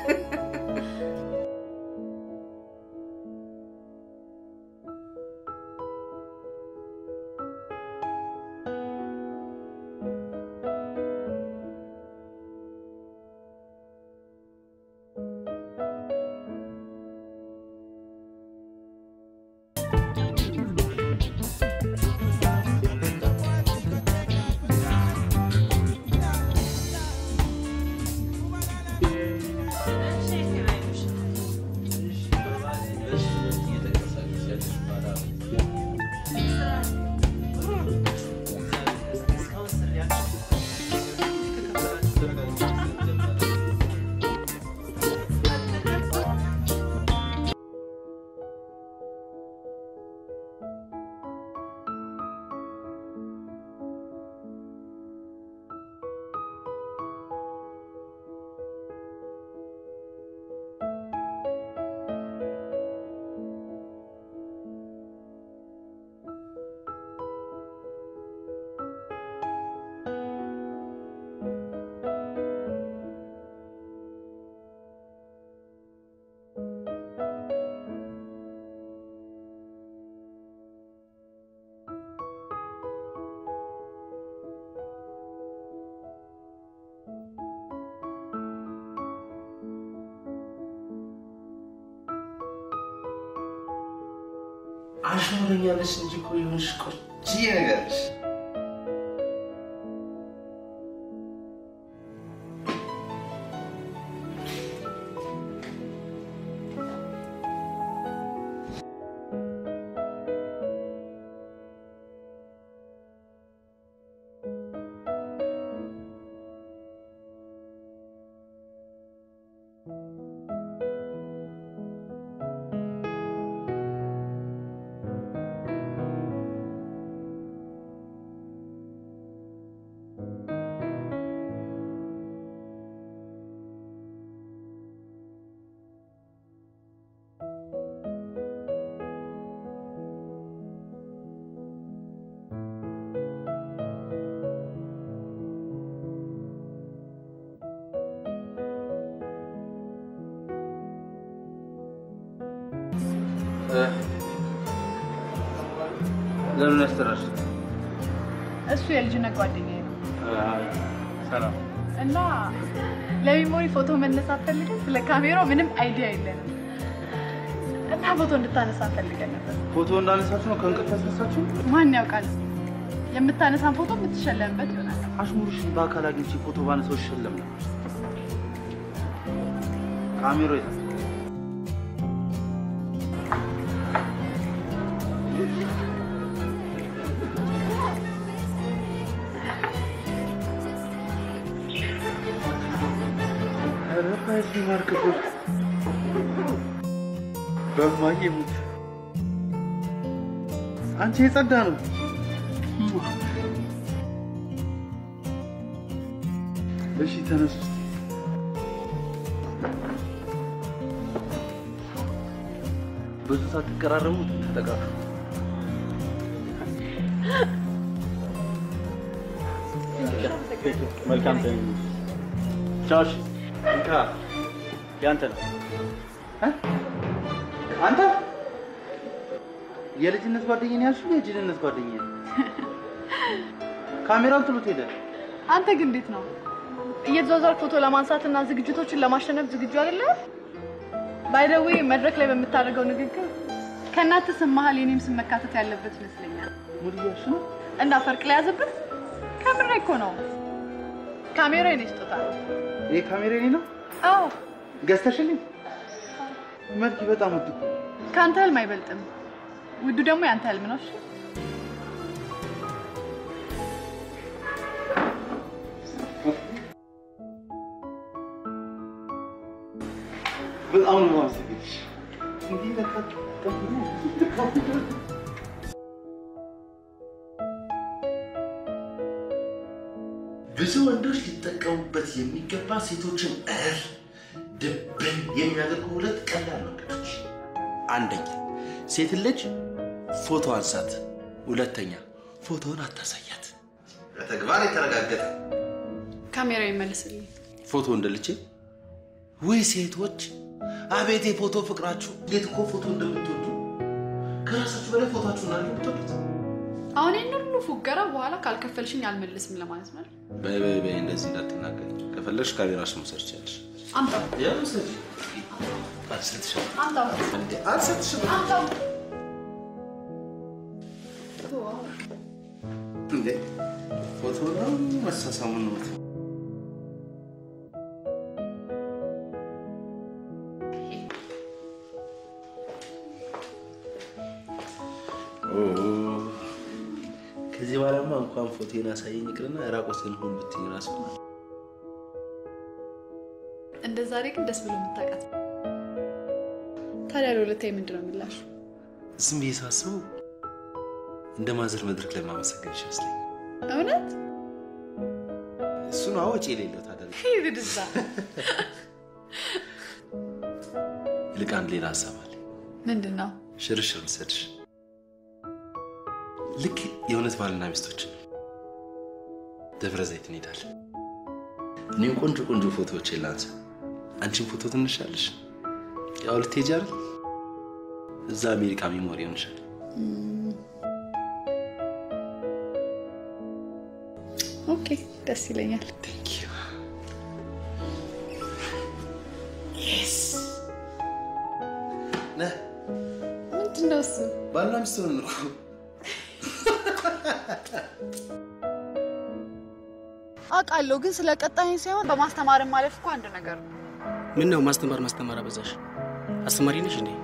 አሽሙረኛለሽ እንጂ እኮ የሆንሽ ቆንጆ ነገር ነሽ። ለምን ያስጠራሽ? እሱ የልጅነት ጓደኛዬ ነው ሰላም። እና ለሚሞሪ ፎቶ መነሳት ፈልገን ስለ ካሜራው ምንም አይዲያ የለንም እና ፎቶ እንድታነሳ ፈልገን ነበር። ፎቶ እንዳነሳችሁ ነው ከእንቅልፍ ያስነሳችሁ? ማን ያውቃል? የምታነሳን ፎቶ የምትሸለምበት ይሆናል። አሽሙርሽን በአካል አግኝቼ ፎቶ ባነሳው ይሸለም ነበር። ካሜራው የት? ኧረ በዚህ ማርክቦች በማዬ ሙት አንቺ የጸዳ ነው። እሺ ተነሱ። ብዙ ሳትቀራረቡ ተጠቃፉ። መልካም ቻውሽ እንካ ያንተ ነው አንተ የልጅነት ጓደኛዬ ነው ያልሽው? የጅልነት ጓደኛዬ ነው? ካሜራውን ጥሎት ሄደ። አንተ ግን እንዴት ነው እየተዟዟር ፎቶ ለማንሳትና ዝግጅቶችን ለማሸነፍ ዝግጁ አይደለም? ባይደዌ መድረክ ላይ በምታደርገው ንግግር ከእናንተ ስም መሀል የኔም ስም መካተት ያለበት ይመስለኛል። ሙድ እያልሽ ነው? እና ፈርቅ ላይ ያዘብን ከምሬ እኮ ነው። ካሜራ የኔ ስጦታ ነው። ይሄ ካሜራ የኔ ነው? አዎ ገዝተሽልኝ? መልክ በጣም ውድ እኮ። ከአንተ ህልም አይበልጥም። ውዱ ደግሞ የአንተ ህልም ነው። እሺ በጣም ነው የማመሰግንሽ። እንዲህ ለካ ብዙ ወንዶች ሊጠቀሙበት የሚገባ ሴቶችን እር ድብን የሚያደርጉ ሁለት ቀላል መንገዶች። አንደኛ ሴትን ልጅ ፎቶ አንሳት። ሁለተኛ ፎቶውን አታሳያት። በተግባር የተረጋገጠ ካሜራ ይመልስልኝ። ፎቶ እንደልቼ ወይ ሴቶች፣ አቤት የፎቶ ፍቅራችሁ! እንዴት እኮ ፎቶ እንደምትወዱ ከራሳችሁ በላይ ፎቶችሁን አለ የምትወዱት። አሁን ይህን ሁሉ ፉገራ በኋላ ካልከፈልሽኝ አልመልስም ለማለት ነው። በይ በይ በይ፣ እንደዚህ እንዳትናገሪ። ከፈለግሽ ካሜራሽን መውሰድ ትችያለሽ። አምጣው ያው ውሰጂ። አልሰጥሽም አምጣው እንዴ? አልሰጥሽም አምጣው። እንዴ? ፎቶ ነው መሳሳሙን ነው ከዚህ በኋላማ እንኳን ፎቶን አሳየኝ ይቅርና ራቆትን ሁን ብትኝ ራሱ እንደ ዛሬ ግን ደስ ብሎ የምታውቃት ታዲያ ለሁለታዊ ምንድን ነው ምላሹ? ዝም ብዬ ሳስበው እንደ ማዘር መድረክ ላይ ማመሰገንሽ ይመስለኛል። እውነት እሱን አወጪ የሌለው ታደርግ ይብድዛ ይልቅ አንድ ሌላ ሀሳብ አለ። ምንድን ነው? ሽርሽር ልሰድሽ ልክ የእውነት ባልና ሚስቶች ደብረ ዘይት እንሄዳለን። እኔም ቆንጆ ቆንጆ ፎቶዎች ላንሳ፣ አንቺን ፎቶ ትነሻለሽ። ያው ልትሄጂ አይደል? እዛ አሜሪካ ሚሞሪ ይሆንሻል። ኦኬ ደስ ይለኛል። ነህ ምንድን ነው እሱ? ባልና ሚስት ሆነን እኮ አውቃለሁ፣ ግን ስለ ቀጣኝ ሳይሆን በማስተማርን ማለፍ እኮ አንድ ነገር ነው። ምን ነው ማስተማር ማስተማር አበዛሽ? አስተማሪ ነሽ እንዴ?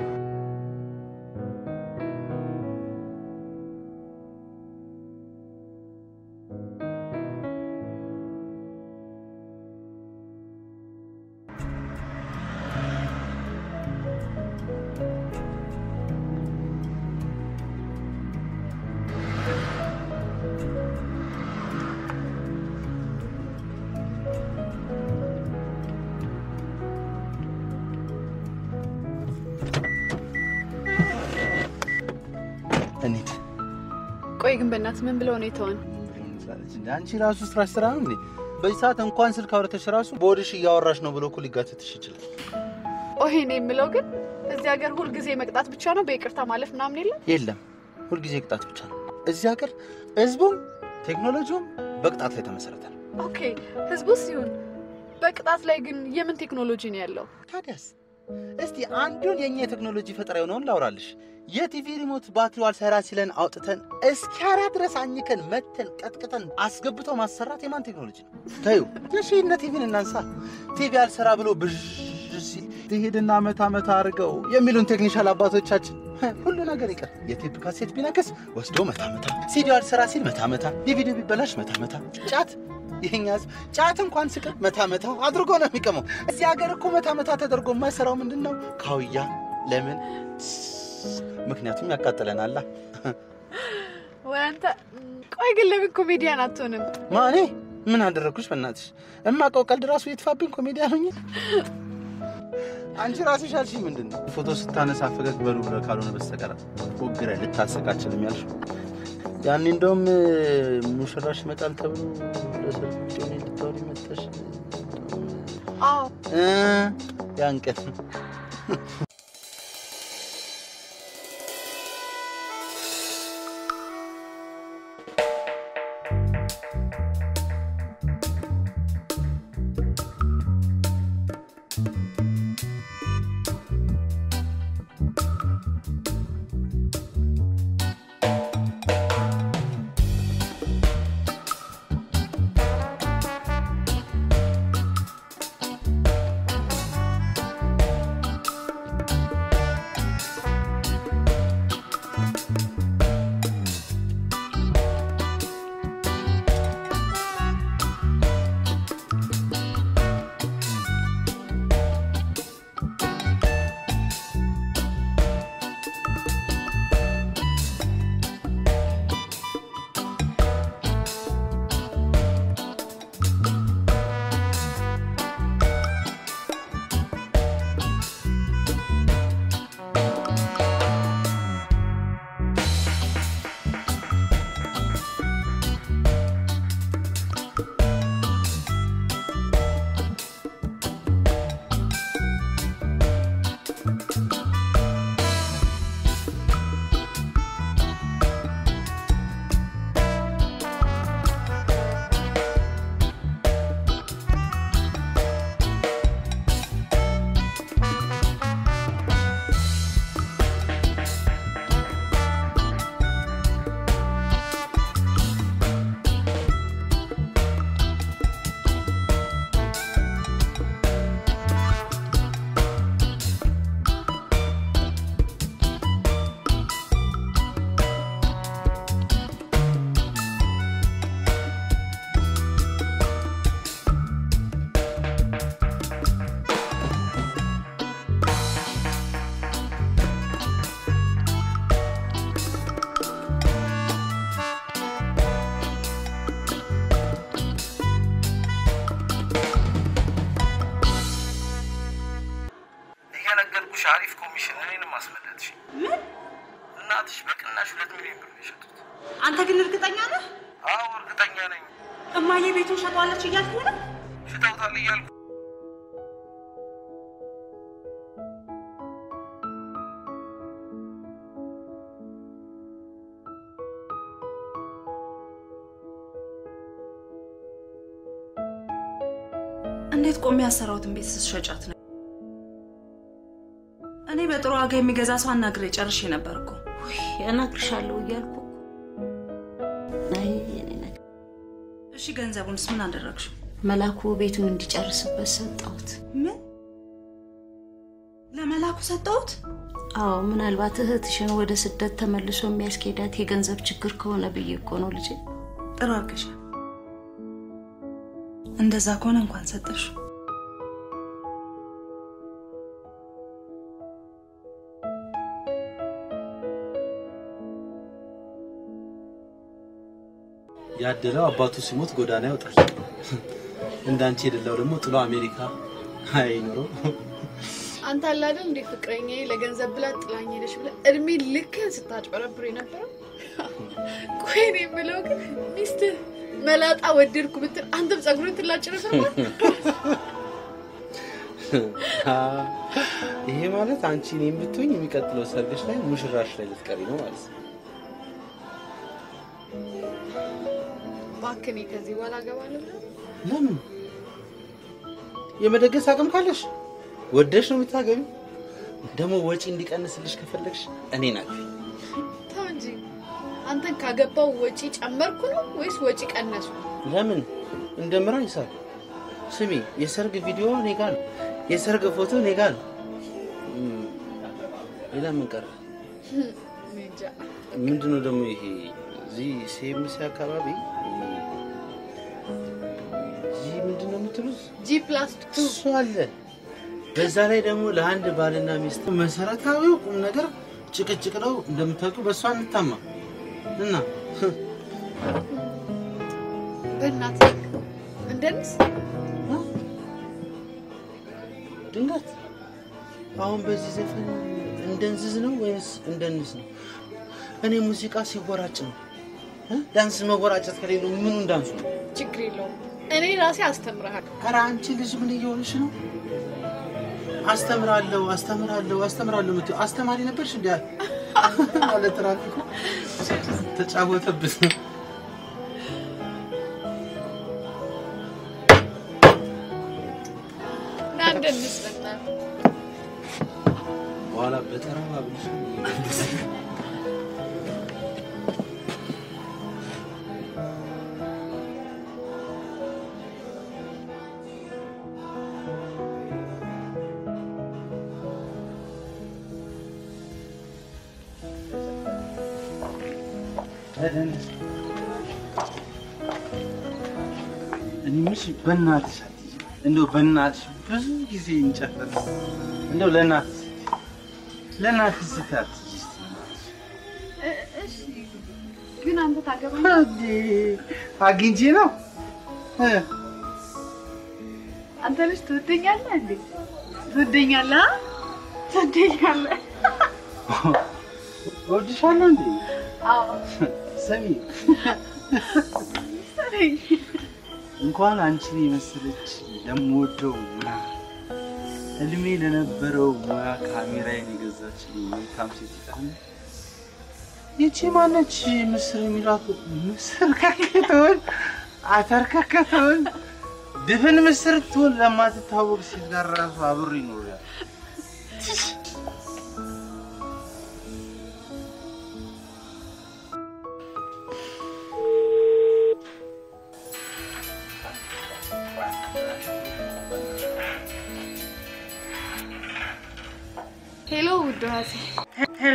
እንሂድ። ቆይ ግን በእናትህ ምን ብለው ነው የተወን? አንቺ ራሱ ስራሽ ስራ ነው እንዴ? በዚህ ሰዓት እንኳን ስልክ አውርተሽ ራሱ በወድሽ እያወራሽ ነው ብሎ እኮ ሊጋትትሽ ይችላል። ኦሄ እኔ የምለው ግን እዚህ ሀገር ሁልጊዜ መቅጣት ብቻ ነው፣ በይቅርታ ማለፍ ምናምን የለም። የለም ሁልጊዜ ቅጣት ብቻ ነው። እዚህ ሀገር ህዝቡም ቴክኖሎጂውም በቅጣት ላይ የተመሰረተ ነው። ኦኬ ህዝቡ ሲሆን በቅጣት ላይ ግን የምን ቴክኖሎጂ ነው ያለው? ታዲያስ እስቲ አንዱን የእኛ የቴክኖሎጂ ፈጠራ የሆነውን ላውራልሽ። የቲቪ ሪሞት ባትሪው አልሰራ ሲለን አውጥተን እስኪያራ ድረስ አኝከን መተን ቀጥቅጠን አስገብተው ማሰራት የማን ቴክኖሎጂ ነው? ተዩ የሺነ ቲቪን እናንሳ። ቲቪ አልሰራ ብሎ ብዥ ሲል ትሄድና መታ መታ አድርገው የሚሉን ቴክኒሻል አባቶቻችን ሁሉ ነገር ይቀር። የቴፕ ካሴት ቢነክስ ወስዶ መታ መታ፣ ሲዲዮ አልሰራ ሲል መታ መታ፣ ዲቪዲ ቢበላሽ መታ መታ፣ ጫት ይሄኛ ህዝብ ጫት እንኳን ስቅር መታ መታ አድርጎ ነው የሚቀመው። እዚህ ሀገር እኮ መታ መታ ተደርጎ የማይሰራው ምንድን ነው? ካውያ። ለምን? ምክንያቱም ያቃጥለናላ። ወይ አንተ ቆይ ግን ለምን ኮሜዲያን አትሆንም? ማኔ ምን አደረግኩሽ? በእናትሽ እማውቀው ቀልድ ራሱ የትፋብኝ ኮሜዲያን ሆኜ አንቺ ራስሽ አልሽኝ ምንድን ነው ፎቶ ስታነሳ ፈገግ በሉ ብለህ ካልሆነ በስተቀር ፎግረ ልታሰቃችልም ያልሽው ያኔ እንደውም ሙሽራሽ ይመጣል ተብሎ ለሰርግ ጮኔ እንድታወሪ መጥተሽ አዎ እ ያን ቀን እየነገርኩሽ አሪፍ ኮሚሽን እኔንም አስመለጥሽ። ምን? እናትሽ በቅናሽ ሁለት ሚሊዮን ብር ነው የሸጡት። አንተ ግን እርግጠኛ ነህ? አዎ እርግጠኛ ነኝ። እማዬ ቤቱን ሸጧለች እያልኩ ነው? ሽጠውታል እያልኩ እንዴት ቆሜ ያሰራሁትን ቤት ስትሸጫት ነው? እኔ በጥሩ ዋጋ የሚገዛ ሰው አናግሬ ጨርሼ ነበር እኮ። ውይ እነግርሻለሁ እያልኩ እኮ። አይ የኔ ነገር እሺ ገንዘቡንስ ምን አደረግሽው? መላኩ ቤቱን እንዲጨርስበት ሰጠሁት። ምን ለመላኩ ሰጠሁት? አዎ ምናልባት እህትሽን ወደ ስደት ተመልሶ የሚያስኬዳት የገንዘብ ችግር ከሆነ ብዬ እኮ ነው ልጄ። ጥሩ አድርገሻል። እንደዛ ከሆነ እንኳን ሰጠሽ። ያደለው አባቱ ሲሞት ጎዳና ያወጣል። እንዳንቺ የደላው ደግሞ ጥሎ አሜሪካ አይኖረው። አንተ አለ አይደል እንዴ ፍቅረኛ ለገንዘብ ብላ ጥላኝ ሄደች ብለህ እድሜ ልክህን ስታጭበረብር የነበረው። ቆይ እኔ የምለው ግን ሚስትህ መላጣ ወደድኩ ብትል አንተም ጸጉርን ትላጭ ነበር? ይሄ ማለት አንቺ እኔን ብትሆኝ የሚቀጥለው ሰርግሽ ላይ ሙሽራሽ ላይ ልትቀሪ ነው ማለት ነው። እባክህ እኔ ከዚህ በኋላ እገባለሁ። ለምን? የመደገስ አቅም ካለሽ ወደሽ ነው የምታገቢው። ደግሞ ወጪ እንዲቀንስልሽ ከፈለግሽ እኔን አግቢ። ተው እንጂ አንተን ካገባው ወጪ ጨመርኩ ነው ወይስ ወጪ ቀነስኩ? ለምን እንደምራ ይሳል። ስሚ፣ የሰርግ ቪዲዮ እኔ ጋ ነው፣ የሰርግ ፎቶ እኔ ጋ ነው። እም፣ ሌላ ምን ቀረ? እኔ እንጃ። ምንድነው ደግሞ ይሄ እዚህ ሴምሲ አካባቢ እዚህ ምንድነው የምትሉት? ጂ ፕላስ ቱ እሱ አለ። በዛ ላይ ደግሞ ለአንድ ባልና ሚስት መሰረታዊው ቁም ነገር ጭቅጭቅ ነው። እንደምታውቂው በእሷ እንታማ እና በእናትህ እንደንስ ድንገት አሁን በዚህ ዘፈን እንደንዝዝ ነው ወይስ እንደንስ ነው? እኔ ሙዚቃ ሲወራጭ ነው። እ? ዳንስ መወራጨት ከሌለው ምኑ እንዳንሱ ነው? ችግር የለውም። እኔ ራሴ አስተምርሃለሁ። ኧረ አንቺ ልጅ ምን እየሆንሽ ነው? አስተምራለሁ አስተምራለሁ አስተምራለሁ የምትይው አስተማሪ ነበርሽ እንዲ ማለት ትራፊኩ ተጫወተብን። ና እንደንስ በእናትህ። በኋላ በተራዋ ብልሽ እኔ የምልሽ በእናትሽ አትይዥ። እንደው በእናትሽ ብዙ ጊዜ እንጨፈር እንደው ለእናትሽ ለእናትሽ ስትይ አትይዥ እስቲ። እ- እሺ ግን አንተ ታገባኝ እንዴ አግኝቼ ነው እ፣ አንተ ልጅ ትወደኛለህ እንዴ? ትወደኛለህ? አ? ትወደኛለህ? እወድሻለሁ እንዴ አዎ ስሚ ሰረኝ። እንኳን አንቺን የመሰለች ለምወደው ሙያ እድሜ ለነበረው ሙያ ካሜራዬን የገዛችልኝ መልካም ሴት ይጣል ይቺ ማነች ምስር የሚሏት ምስር ከከተውን አተር ከከተውን ድፍን ምስር ትሆን ለማትታወቅ ሴት ጋር ራሱ አብሮ ይኖራል። ሄሎ ውድ ሀሴ ሄሎ፣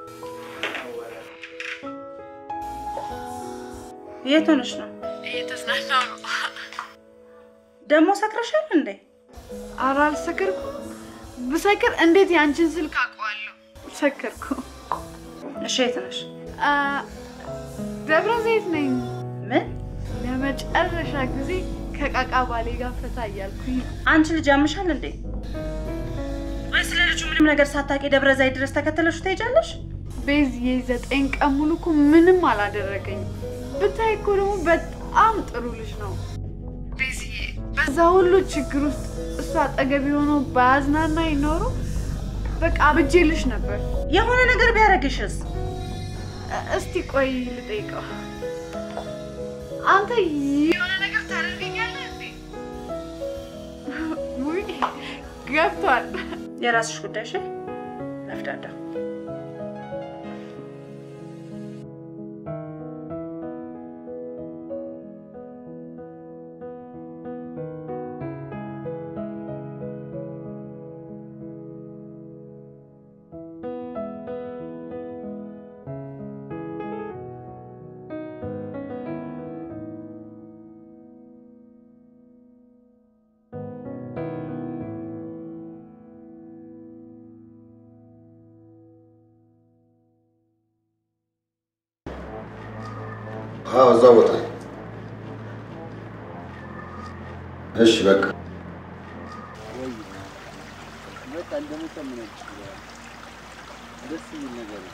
የት ሆነሽ ነው? እየተዝናናው ነው። ደግሞ ሰክረሻል እንዴ? ኧረ አልሰከርኩም። ብሰክር እንዴት የአንቺን ስልክ አውቀዋለሁ? ሰከርኩ። እሺ፣ የት ነሽ? አ፣ ደብረ ዘይት ነኝ። ምን? ለመጨረሻ ጊዜ ከቃቃ ባሌ ጋር ፈታ እያልኩኝ ነው። አንቺ ልጅ ያምሻል እንዴ? ወይ ስለ ልጁ ምንም ነገር ሳታውቂ ደብረ ዘይት ድረስ ተከተለሽ ትሄጃለሽ? ቤዝዬ ዘጠኝ ቀን ሙሉ እኮ ምንም አላደረገኝም። ብታይ እኮ ደግሞ በጣም ጥሩ ልጅ ነው። ቤዝዬ በዛ ሁሉ ችግር ውስጥ እሱ አጠገብ የሆነው በአዝናና ይኖሩ በቃ አብጄልሽ ነበር። የሆነ ነገር ቢያደርግሽስ? እ- እስቲ ቆይ ልጠይቀው። አንተ የሆነ ነገር ታደርገኛለህ እንዴ? ውይ ገብቷል። የራስሽ ጉዳይ እሺ። ለፍዳዳ አዎ እዛ ቦታ ነው። እሺ በቃ በቃ እንደምጠምነች ደስ የሚል ነገር ነው።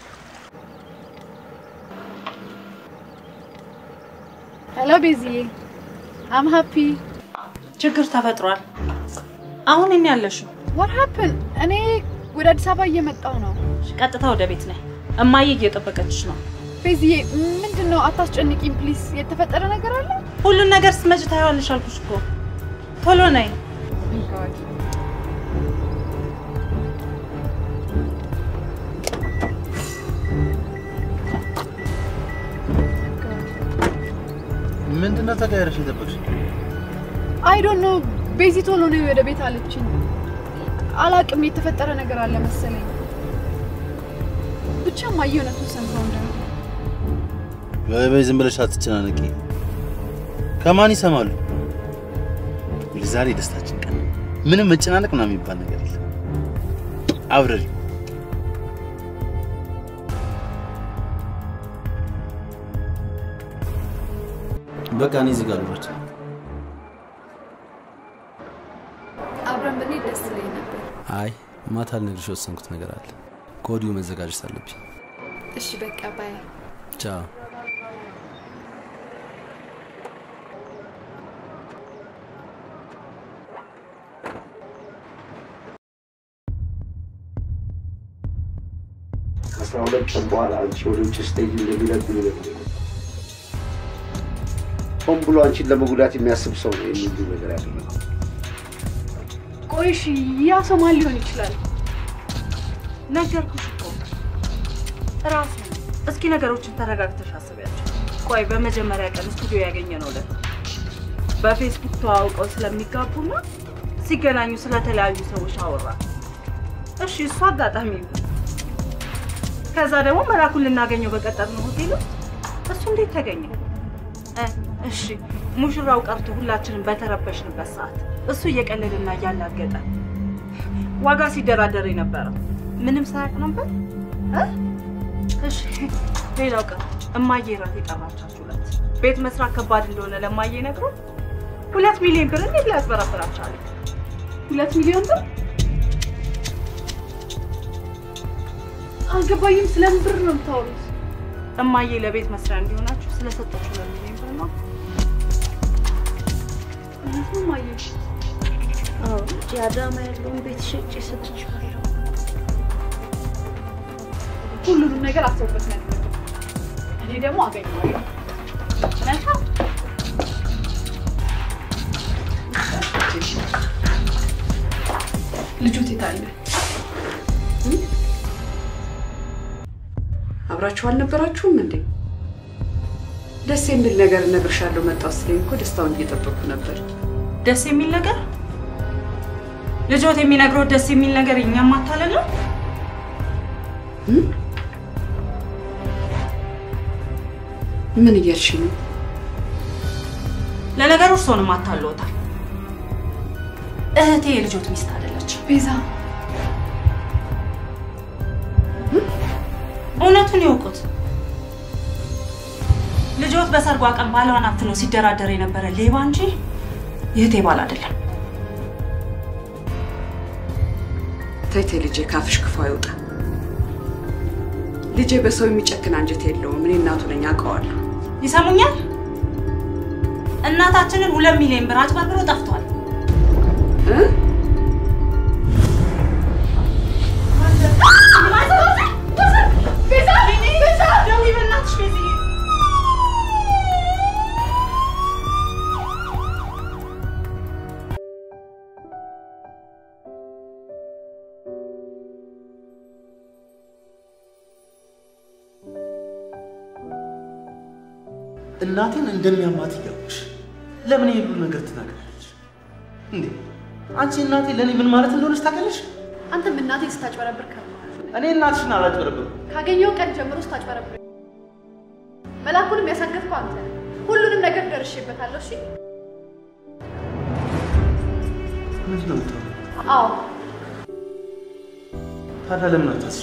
ሄሎ ቤዝዬ አም ሀፒ ችግር ተፈጥሯል። አሁን እኔ ያለሽው what happened? እኔ ወደ አዲስ አበባ እየመጣሁ ነው። ቀጥታ ወደ ቤት ነይ። እማዬ እየጠበቀችሽ ነው። ቤዝዬ ምንድን ነው? አታስጨንቂኝ ፕሊዝ። የተፈጠረ ነገር አለ? ሁሉን ነገር ስትመጪ ታየዋለሽ አልኩሽ እኮ። ቶሎ ነይ። ምንድነው ተቀየረሽ የጠበቅሽ? አይ ዶንት ኖ ቤዚ ቶሎ ነው ወደ ቤት አለችኝ። አላቅም የተፈጠረ ነገር አለ መሰለኝ። ብቻ ማየ እውነቱን ሰምተው እንደሆነ በይ በይ ዝም ብለሽ አትጨናነቂ። ከማን ይሰማሉ? ዛሬ ደስታችን ቀን ነው። ምንም መጨናነቅ ምናምን የሚባል ነገር የለም። አብረሪ በቃ እኔ እዚህ ጋር ልውረድ። አብረን ብንሄድ ደስ ይለኝ ነበር። አይ ማታ ልነግርሽ የወሰንኩት ነገር አለ። ከወዲሁ መዘጋጀት አለብኝ። እሺ በቃ ባይ። ቻው። ከአስራ ሁለት ቀን በኋላ አንቺ ወደ ውጭ ስትሄጂ እንደሚለቁ ይነግሩኝ። ሆን ብሎ አንቺን ለመጉዳት የሚያስብ ሰው ነው የሚሉ ነገር ያደረገው። ቆይ እሺ ያ ሰው ማን ሊሆን ይችላል? ነገርኩሽ እኮ ራሱ ነው። እስኪ ነገሮችን ተረጋግተሽ አስቢያቸው። ቆይ በመጀመሪያ ቀን ስቱዲዮ ያገኘነው ዕለት በፌስቡክ ተዋውቀው ስለሚጋቡና ሲገናኙ ስለተለያዩ ሰዎች አወራ። እሺ እሱ አጋጣሚ ይሁን። ከዛ ደግሞ መላኩን ልናገኘው በቀጠርነው ሆቴል ውስጥ እሱ እንዴት ተገኘ? እ፣ እሺ ሙሽራው ቀርቶ ሁላችንም በተረበሽንበት ሰዓት እሱ እየቀለደና እያላገጠ ዋጋ ሲደራደር የነበረው ምንም ሳያውቅ ነበር እ? እሺ ሌላው ቀን እማዬ እራት የጠራቻችሁ ዕለት ቤት መስራት ከባድ እንደሆነ ለማዬ ነግሮ ሁለት ሚሊዮን ብር እንዴት ሊያስበረብራችሁ አለ? ሁለት ሚሊዮን ብር አልገባኝም። ስለምን ብር ነው የምታወሩት? እማዬ ለቤት መስሪያ እንዲሆናችሁ ስለሰጠችው ሁለት ሚሊዮን ብር ነው። እውነት ነው ማየ? አዎ እዚህ አዳማ ያለውን ቤት ሸጬ ሰጥቼዋለሁ። ሁሉንም ነገር አስበበት ነው ያደረገው። እኔ ደግሞ አገኘዋለሁ። መልካም ልጆት የት አለ? አብራችሁ አልነበራችሁም እንዴ? ደስ የሚል ነገር እነግርሻለሁ መጣሁ ስትለኝ እኮ ደስታውን እየጠበቅኩ ነበር። ደስ የሚል ነገር ልጆት የሚነግረው ደስ የሚል ነገር እኛም ማታለል ነው። ምን እያልሽ ነው? ለነገሩ እርስዎንም አታለዎታል። እህቴ የልጆት ሚስት አይደለች። ቤዛ እውነቱን ይወቁት። ልጆት በሰርጓ ቀን ባሏን አፍኖ ሲደራደር የነበረ ሌባ እንጂ የእህቴ ባል አይደለም። ተይ ተይ ልጄ፣ ካፍሽ ክፉ አይውጣ። ልጄ በሰው የሚጨክን አንጀት የለውም። እኔ እናቱ ነኝ፣ አውቀዋለሁ። ይሰሙኛል? እናታችንን ሁለት ሚሊዮን ብር አጭበርብሮ ጠፍቷል። እ? ቤዛ ቤዛ፣ ደውይ በእናትሽ ቤዝዬ። እናቴን እንደሚያማት እያወቅሽ ለምን የሁሉ ነገር ትናገራለች እንዴ? አንቺ እናቴ ለእኔ ምን ማለት እንደሆነች ታውቂያለሽ? አንተም እናቴን ስታጭበረብር ከርመሃል። እኔ እናትሽን አላጭበረብርም። ካገኘው ቀን ጀምሮ ስታጭበረብር መላኩንም ያሳገፍከው አንተ ነህ። ሁሉንም ነገር ደርሼበታለሁ። እሺ? ምንድን ነው የምታወሪው? አዎ ታዲያ ለምን አታስሽ?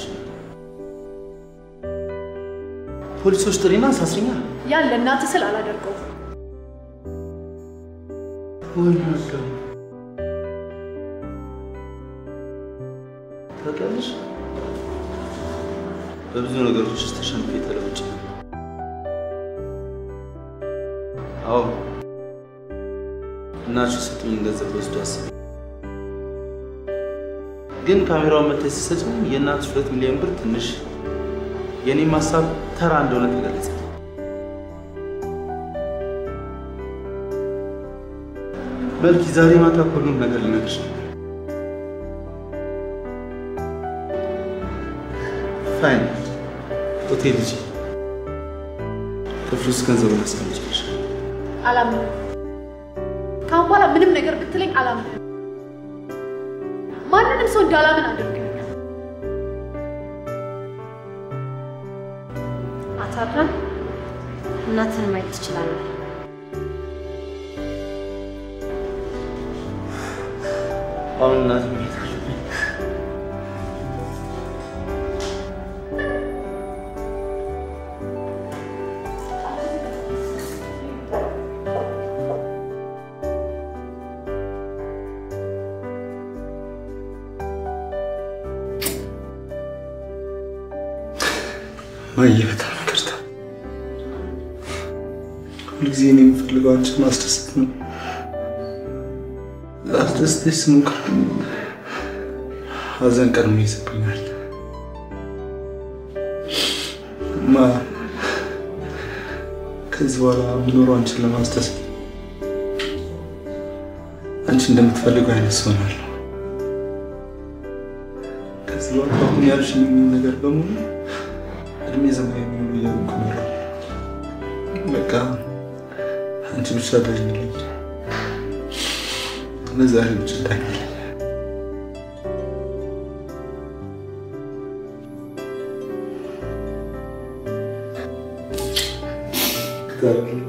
ፖሊሶች ጥሪና አሳስሪኛ። ያን ለእናትህ ስል አላደርገውም። ወይ መገብ ታውቂያለሽ፣ በብዙ ነገሮች ውስጥ ተሸንፌ ተለውጬ ነው። አዎ እናትሽ የሰጡኝን ገንዘብ ወስዶ አስቤ ግን ካሜራውን መተሽ ስትሰጪኝ የእናትሽ ሁለት ሚሊዮን ብር ትንሽ የእኔም ሀሳብ ተራ እንደሆነ ተገለጸ። በልኪ ዛሬ ማታ ሁሉም ነገር ልነግርሽ ነው። ፋይን ሆቴል ሂጂ። ክፍል ውስጥ ገንዘቡን አስቀምጪልሽ። አላምንም። ከአሁን በኋላ ምንም ነገር ብትለኝ አላምንም። ማንንም ሰው እንዳላምን አድርገኛል። አቶ አድናን እናትህን ማየት ትችላለህ። አሁን እናት ቤት አለብኝ። ማየ በጣም ይቅርታ። ሁልጊዜ እኔ የምፈልገው አንቺን ማስደሰት ነው። ላስደስትሽ ስሞክር ሀዘን ቀድሞ ይይዝብኛል። ማ ከዚህ በኋላ የምኖረው አንቺን ለማስደሰት አንቺ እንደምትፈልገው አይነት ሰው እሆናለሁ። ከዚህ በኋላ አሁን ያልሽኝ ነገር በሙሉ እድሜ ዘመን የሚሆኑ እያልኩ ነው። በቃ አንቺ ብቻ ዳኝልኝ፣ ለዛሬ ብቻ ዳኝልኝ። እግዚአብሔር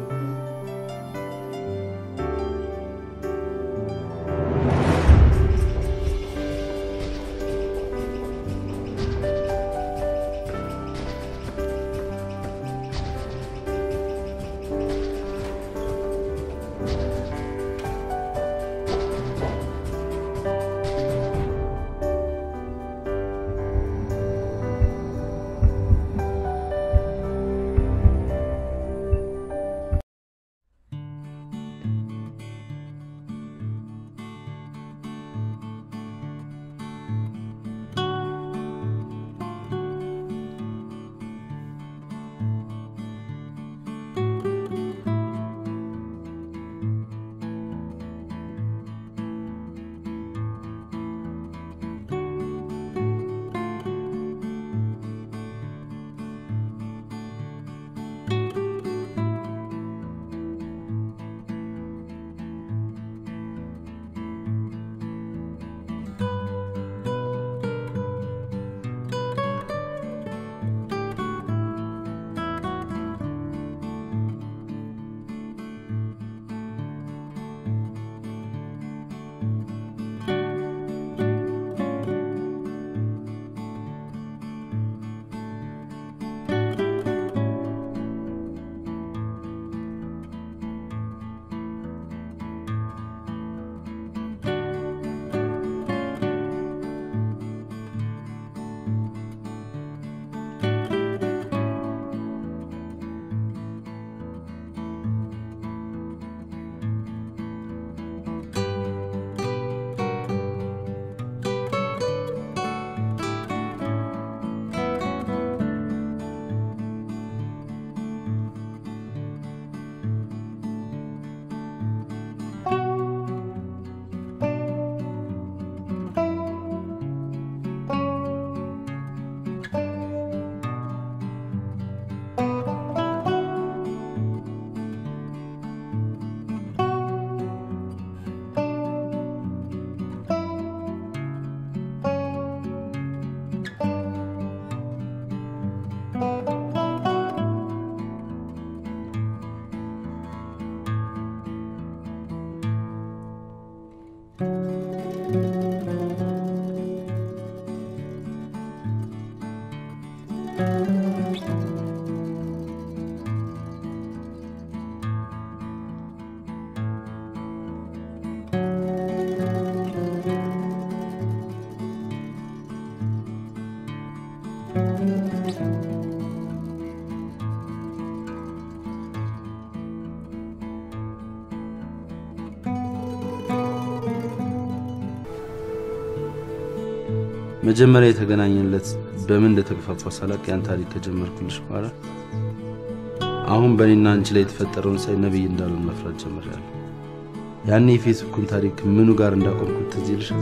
መጀመሪያ የተገናኘንለት በምን እንደተገፋፋ ሳላቅ ያን ታሪክ ከጀመርኩልሽ በኋላ አሁን በእኔና አንቺ ላይ የተፈጠረውን ሳይ ነቢይ እንዳሉን መፍራት ጀምሬያለሁ። ያኔ የፌስቡኩን ታሪክ ምኑ ጋር እንዳቆምኩት ትዝ ይልሻል?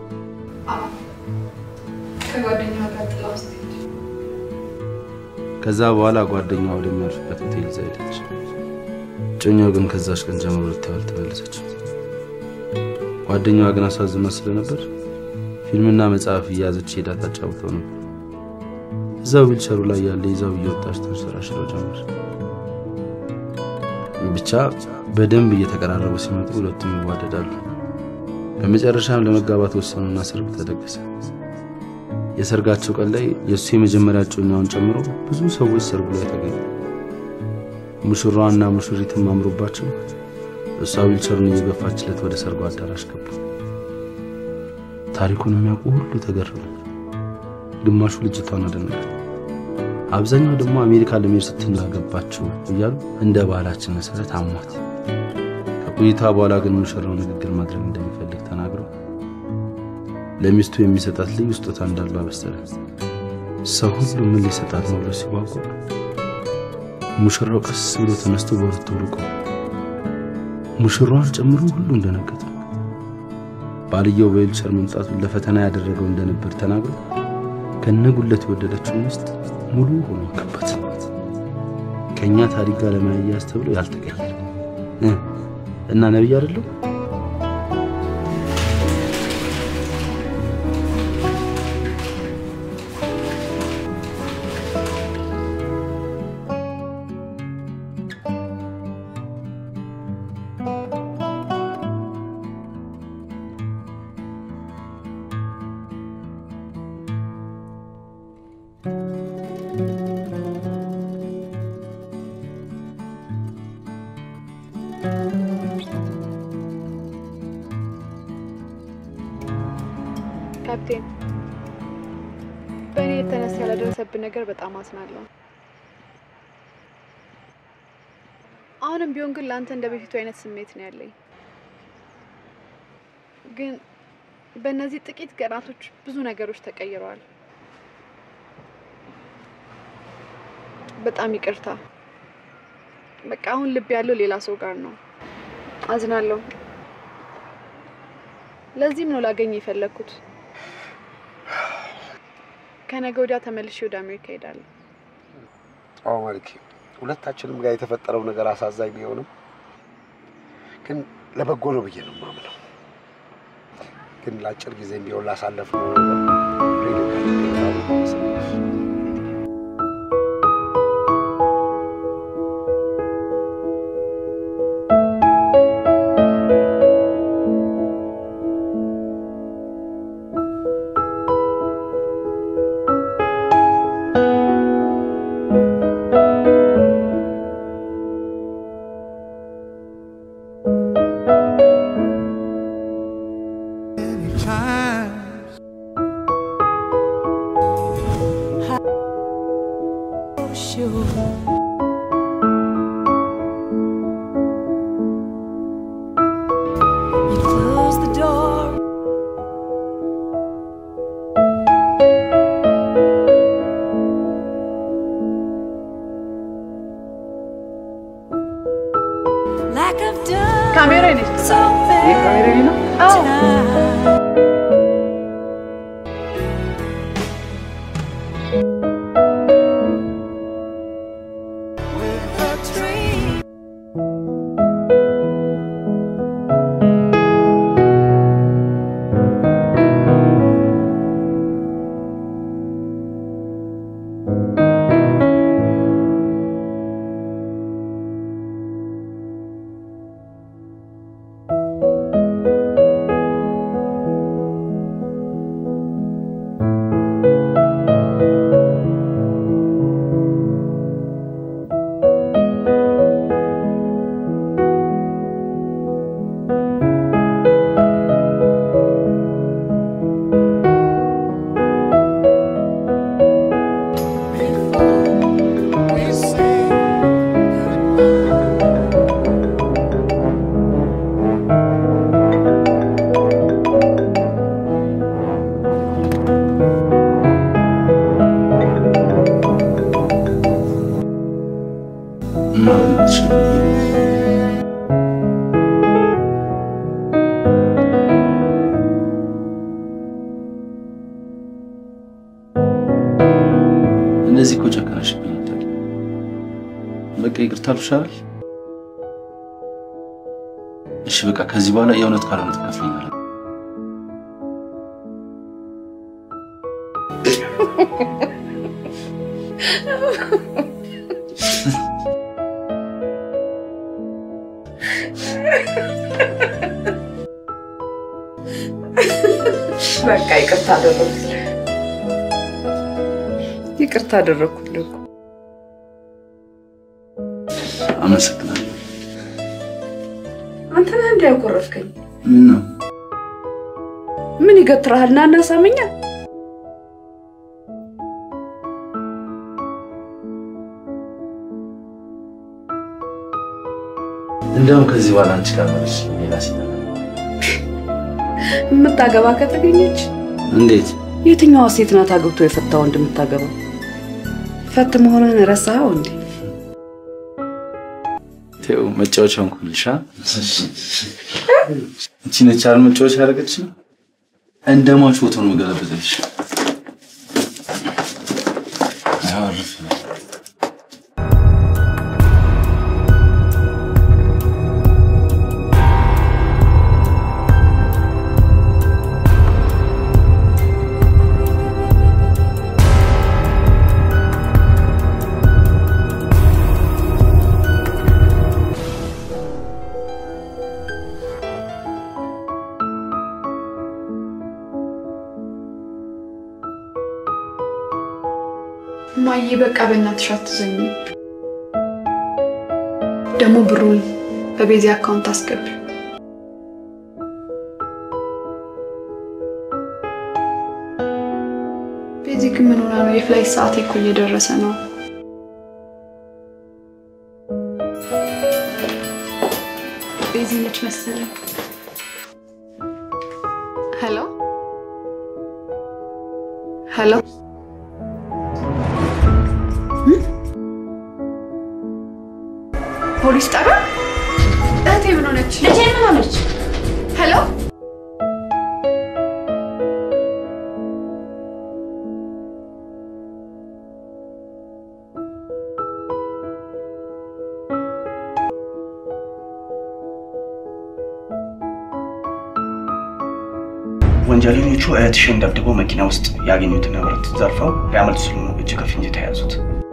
ከጓደኛ ጋር ጥላ ውስጥ ሄድ ከዛ በኋላ ጓደኛዋ ወደሚያርፍበት ሆቴል ይዛ ሄደች። እጮኛው ግን ከዛች ቀን ጀምሮ ልታየው አልተመለሰችም። ጓደኛዋ ግን አሳዝኗት ስለነበር ፊልምና መጽሐፍ እያያዘች ሄዳ ታጫውተው ነበር። እዛው ዊልቸሩ ላይ ያለ ይዛው እየወጣች ተንሸራሽረው ጀመር። ብቻ በደንብ እየተቀራረቡ ሲመጡ ሁለቱም ይዋደዳሉ። በመጨረሻም ለመጋባት ወሰኑና ሰርግ ተደገሰ። የሰርጋቸው ቀን ላይ የእሱ የመጀመሪያ እጮኛውን ጨምሮ ብዙ ሰዎች ሰርጉ ላይ ተገኙ። ሙሽራዋና ሙሽሪትም አምሮባቸው እሷ ዊልቸሩን እየገፋችለት ወደ ሰርጉ አዳራሽ ገቡ። ታሪኩን የሚያውቁ ሁሉ ተገረሙ። ግማሹ ልጅቷን አደነቃት። አብዛኛው ደግሞ አሜሪካ ለመሄድ ስትል አገባችሁ እያሉ እንደ ባህላችን መሰረት አሟት። ከቆይታ በኋላ ግን ሙሽራው ንግግር ማድረግ እንደሚፈልግ ተናግሮ ለሚስቱ የሚሰጣት ልዩ ስጦታ እንዳለው አበሰረ። ሰው ሁሉ ምን ሊሰጣት ነው ብሎ ሲጓጓ ሙሽራው ቀስ ብሎ ተነስቶ በሁለት ወርቆ ሙሽራዋን ጨምሮ ሁሉ እንደነገጠ ባልየው በዊልቸር መምጣቱን ለፈተና ያደረገው እንደነበር ተናግሮ ከነጉለት የወደደችው ሚስት ሙሉ ሆኖ ከባት። ከእኛ ታሪክ ጋር ለመያያዝ ተብሎ ያልተቀየረ እ እና ነቢይ አይደለም ካፕቴን፣ በእኔ የተነሳ ያለደረሰብን ነገር በጣም አዝናለሁ። አሁንም ቢሆን ግን ለአንተ እንደ በፊቱ አይነት ስሜት ነው ያለኝ። ግን በእነዚህ ጥቂት ቀናቶች ብዙ ነገሮች ተቀይረዋል። በጣም ይቅርታ። በቃ አሁን ልብ ያለው ሌላ ሰው ጋር ነው። አዝናለሁ። ለዚህም ነው ላገኝ የፈለግኩት። ከነገ ወዲያ ተመልሼ ወደ አሜሪካ እሄዳለሁ። አዎ ማለቴ ሁለታችንም ጋር የተፈጠረው ነገር አሳዛኝ ቢሆንም ግን ለበጎ ነው ብዬ ነው የማምነው። ግን ለአጭር ጊዜም ቢሆን ላሳለፍነው ነገር You close the door. Like I've done ካሜራ ነች። so ይህ ካሜራ ነው? አዎ። እማ በእናትሽ እንደዚህ እኮ ጨከነሽብኝ አይደል? በቃ ይቅርታ አልኩሽ አይደል? እሺ በቃ ከዚህ በኋላ የእውነት ካልሆነ ትከፍለኛለህ። በቃ ይቅርታ አደረኩልህ። ይቅርታ አደረኩልህ እኮ። አመሰግናለሁ። አንተ ነህ እንዲ ያኮረፍከኝ። ምን ነው ምን ይገትርሃል? ና እና ሳመኛ። እንደውም ከዚህ በኋላ አንቺ ጋር መለሽ ሌላ ሴት አለ። የምታገባ ከተገኘች እንዴት የትኛዋ ሴት ናት አግብቶ የፈታ ወንድ የምታገባ? ፈት መሆንህን ረሳኸው እንዴ? ተው መጫወቻውን ኩልሻ እቺ ነች አይደል መጫወቻ ያደረገች እንደ ሟች ፎቶ ነው የምገለብጥልሽ። አዎ፣ አሪፍ ነው። ማዬ በቃ በእናትሽ አትዘኝ። ደግሞ ብሩን በቤዚ አካውንት አስገቢ። ቤዚ ግን ምን ሆና ነው? የፍላይት ሰዓቴ እኮ እየደረሰ ነው። ቤዚ ነች መሰለኝ። ሄሎ ሄሎ ፖሊስ ጣቢያ እህቴ ምን ሆነች? ልጄ ምን ሆነች? ሄሎ ወንጀለኞቹ እህትሽን ደብድበው መኪና ውስጥ ያገኙትን ንብረት ዘርፈው ሊያመልጡ ሲሉ ነው እጅ ከፍንጅ የተያዙት።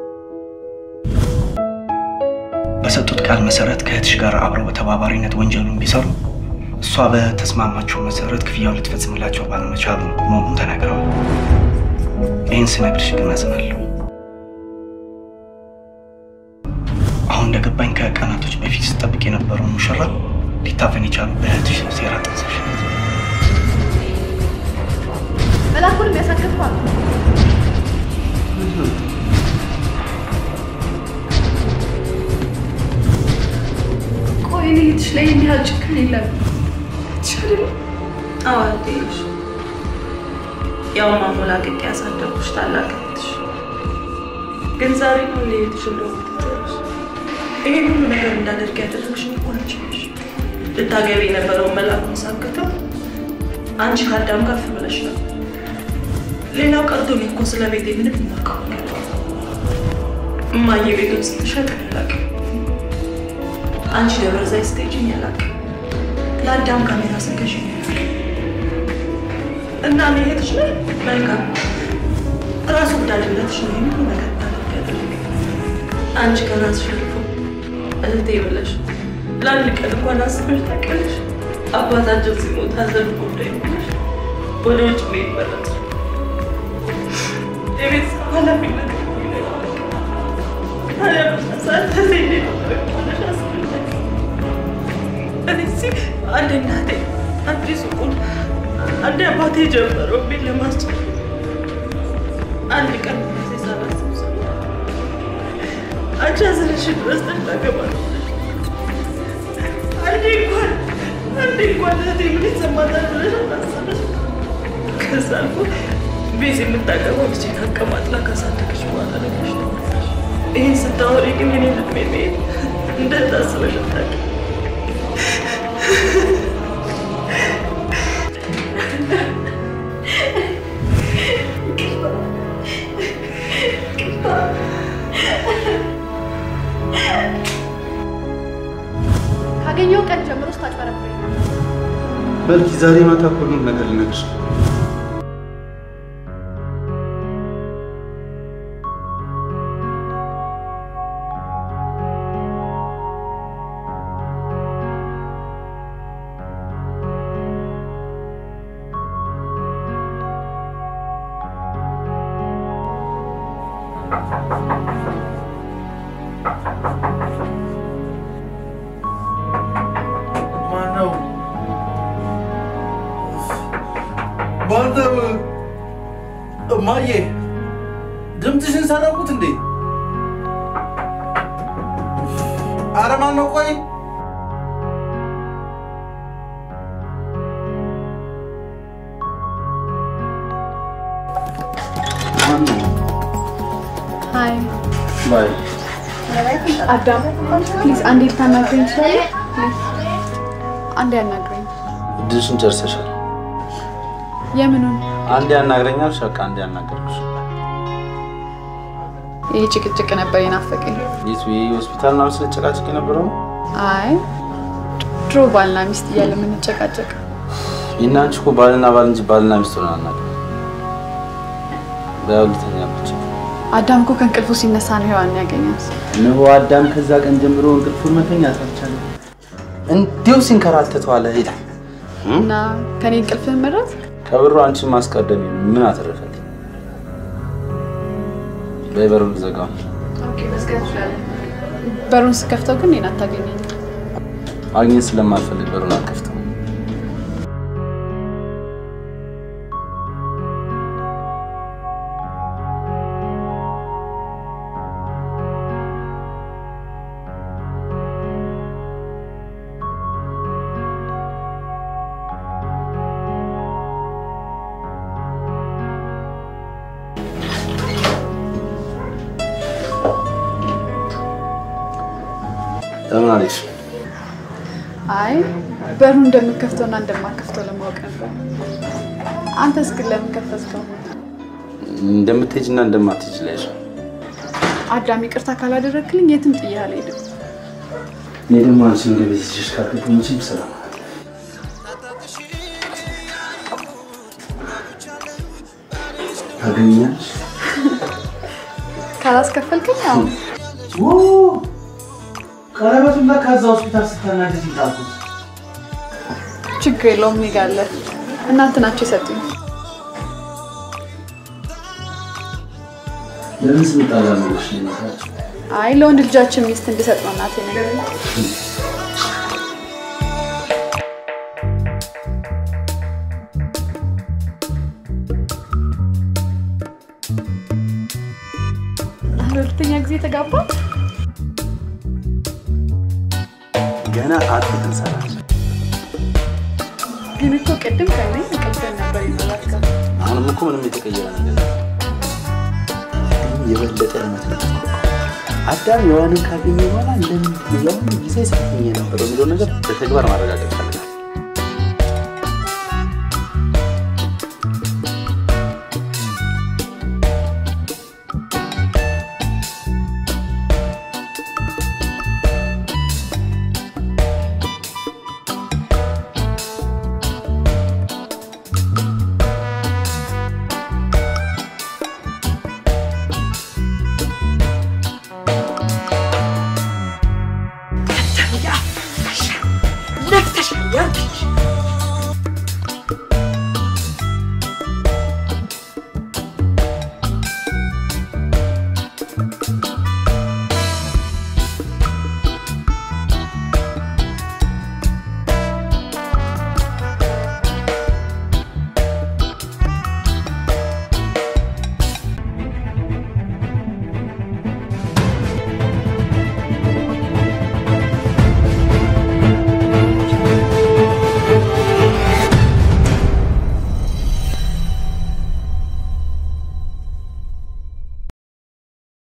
በሰጡት ቃል መሰረት ከእህትሽ ጋር አብረው በተባባሪነት ወንጀሉን ቢሰሩ እሷ በተስማማቸው መሰረት ክፍያውን ልትፈጽምላቸው ባለመቻሉ መሆኑን ተናግረዋል። ይህን ስነግርሽ ግን አዝናለሁ። አሁን እንደገባኝ ከቀናቶች በፊት ስጠብቅ የነበረውን ሙሽራ ሊታፈን የቻሉ በእህትሽ ሴራ ጠንሰሽ መላኩንም ያሳከፍኳል። ቆይ እኔ እህትሽ ላይ እንዲህ ያህል ጭካኔ የለም። እህትሽ አይደለም አዎ እህቴሽ፣ ያው ማሞላቀቅ ያሳደጉሽ ታላቅ እህትሽ። ግን ዛሬ ነው እንደ እህትሽ እንደሆነ ትተሽ ይሄን ሁሉ ነገር እንዳደርግ ያደረግሽ እኮ አንቺ ነሽ። ልታገቢ የነበረውን መላኩን ሳክተው አንቺ ከአዳም ከፍ ብለሽ ነው። ሌላው ቀርቶ እኔ እኮ ስለ ቤቴ ምንም የማውቀው ነገር የለም። እማዬ ቤቱን ስትሸጥ አላውቅም። አንቺ ደብረ ዘይት ስትሄጂኝ አላውቅም። ለአዳም ካሜራ ስትገዢኝ አላውቅም። እና እኔ እህትሽ ነኝ። መልካም ራሱ ወዳድነትሽ ነው ይህን ሁሉ ነገር እንዳደርግ ያደረገኝ። አንቺ ከራስሽ አልፎ እህቴ ብለሽ ለአንድ ቀን እንኳን አስበሽ ታውቂያለሽ? አባታችን ሲሞት ሐዘን ጉዳይ ብለሽ ወደ ውጭ መሄድ መረጥሽ። የቤተሰብ ኃላፊነት ታዲያ በሳት ተዘኝ ብለሽ አስበሽ እኔ እዚህ አንድ እናቴ አንድ ሱቁን አንድ አባቴ ጀመረው ቤት ለማስጨር አንድ ቀን ጊዜ ሳላስብ ሰው አንቺ አዝነሽ ድረስ ተናገባለሽ አንዴ እንኳን አንዴ እንኳን እህቴ ምን ይሰማታል ብለሽ አላሰበሽ። ከዛ አልፎ ቤዝ የምታገባው ልጄን አቀማጥላ ካሳደገች በኋላ ነገሽ ተመለሽ። ይህን ስታወሪ ግን የኔ ልብ መሄድ እንደታስበሽ አታውቂም። ካገኘው ቀን ጀምሮ ስታጭበረብረኝ ነው። በልኪ ዛሬ ማታ እኮ ሁሉም ነገር ልነግርሽ ነው። ማነው? ባንተ እማዬ ድምፅሽን ሰረቁት እንዴ? አረ ማነው? ቆይ ማነው? ሀይ ባይ አዳም፣ ፕሊዝ አንዴ ልታናግረኝ ትችላለህ? ፕሊዝ አንዴ ያናግረኝ። እድልሽን ጨርሰሻል። የምኑን? አንዴ ያናግረኛል። በቃ አንዴ ያናገርኩሽ። ይህ ጭቅጭቅ ነበር የናፈቀኝ። የት ይሄ ሆስፒታል ምናምን ስለጨቃጨቅ የነበረው ነው? አይ ድሮ ባልና ሚስት እያለ የምንጨቃጨቅ ይህና አንቺ እኮ ባልና ባል እንጂ ባልና ሚስት ሆነን አናውቅም። በያሉተኛ ብቻ አዳም እኮ ከእንቅልፉ ሲነሳ ነው ሔዋን ያገኛት። እነሆ አዳም ከዛ ቀን ጀምሮ እንቅልፉን መተኛት አልቻለም። እንዲሁ ሲንከራተት ዋለ ይላል። እና ከኔ እንቅልፍህን መረጥ። ከብሩ አንቺን ማስቀደም ምን አተረፈልኝ? በይ በሩን ዘጋው። በሩን ስከፍተው ግን እኔን አታገኘኝ። ማግኘት ስለማልፈልግ በሩን አልከፍተው። ለምን አለች? አይ በሩን እንደምከፍተውና እንደማከፍተው ለማወቅ ነበር። አንተስ ግን ለምን ከፈትከው? እንደምትሄጂና እንደማትሄጂ ላይሽ አዳም ይቅርታ ካላደረግክልኝ የትም ጥዬ አልሄድም። እኔ ደግሞ አንቺን ወደ ቤት ይዤሽ ካልገባሁ መቼም ሰላም ታገኛለሽ። ካላስከፈልክኝ አሁን ቀለበቱን ለካ እዛ ሆስፒታል ስታናግዝ ይጣልኩት። ችግር የለውም እኔ ጋር አለ። እናንተ ናቸው የሰጡኝ። ለምን ስንጣላ ነው እሺ የምታቸው? አይ ለወንድ ልጃችን ሚስት እንድሰጥ ነው እናቴ ነገር ሁለተኛ ጊዜ ተጋባ። ገና አጥብቅ እንሰራለን። ግን እኮ ቅድም ከኔ እንቅልፍህን ነበር ይመላከው። አሁንም እኮ ምንም የተቀየረ ነገር የለም። ግን የበለጠ እምነት ነው። አዳም ሔዋንን ካገኘ በኋላ እንደምንድን ነው ያሁኑ ጊዜ ሰጥኝ የነበረው የሚለው ነገር በተግባር ማረጋገጥ ፈልጋል። ነፍተሻል ያልኩሽ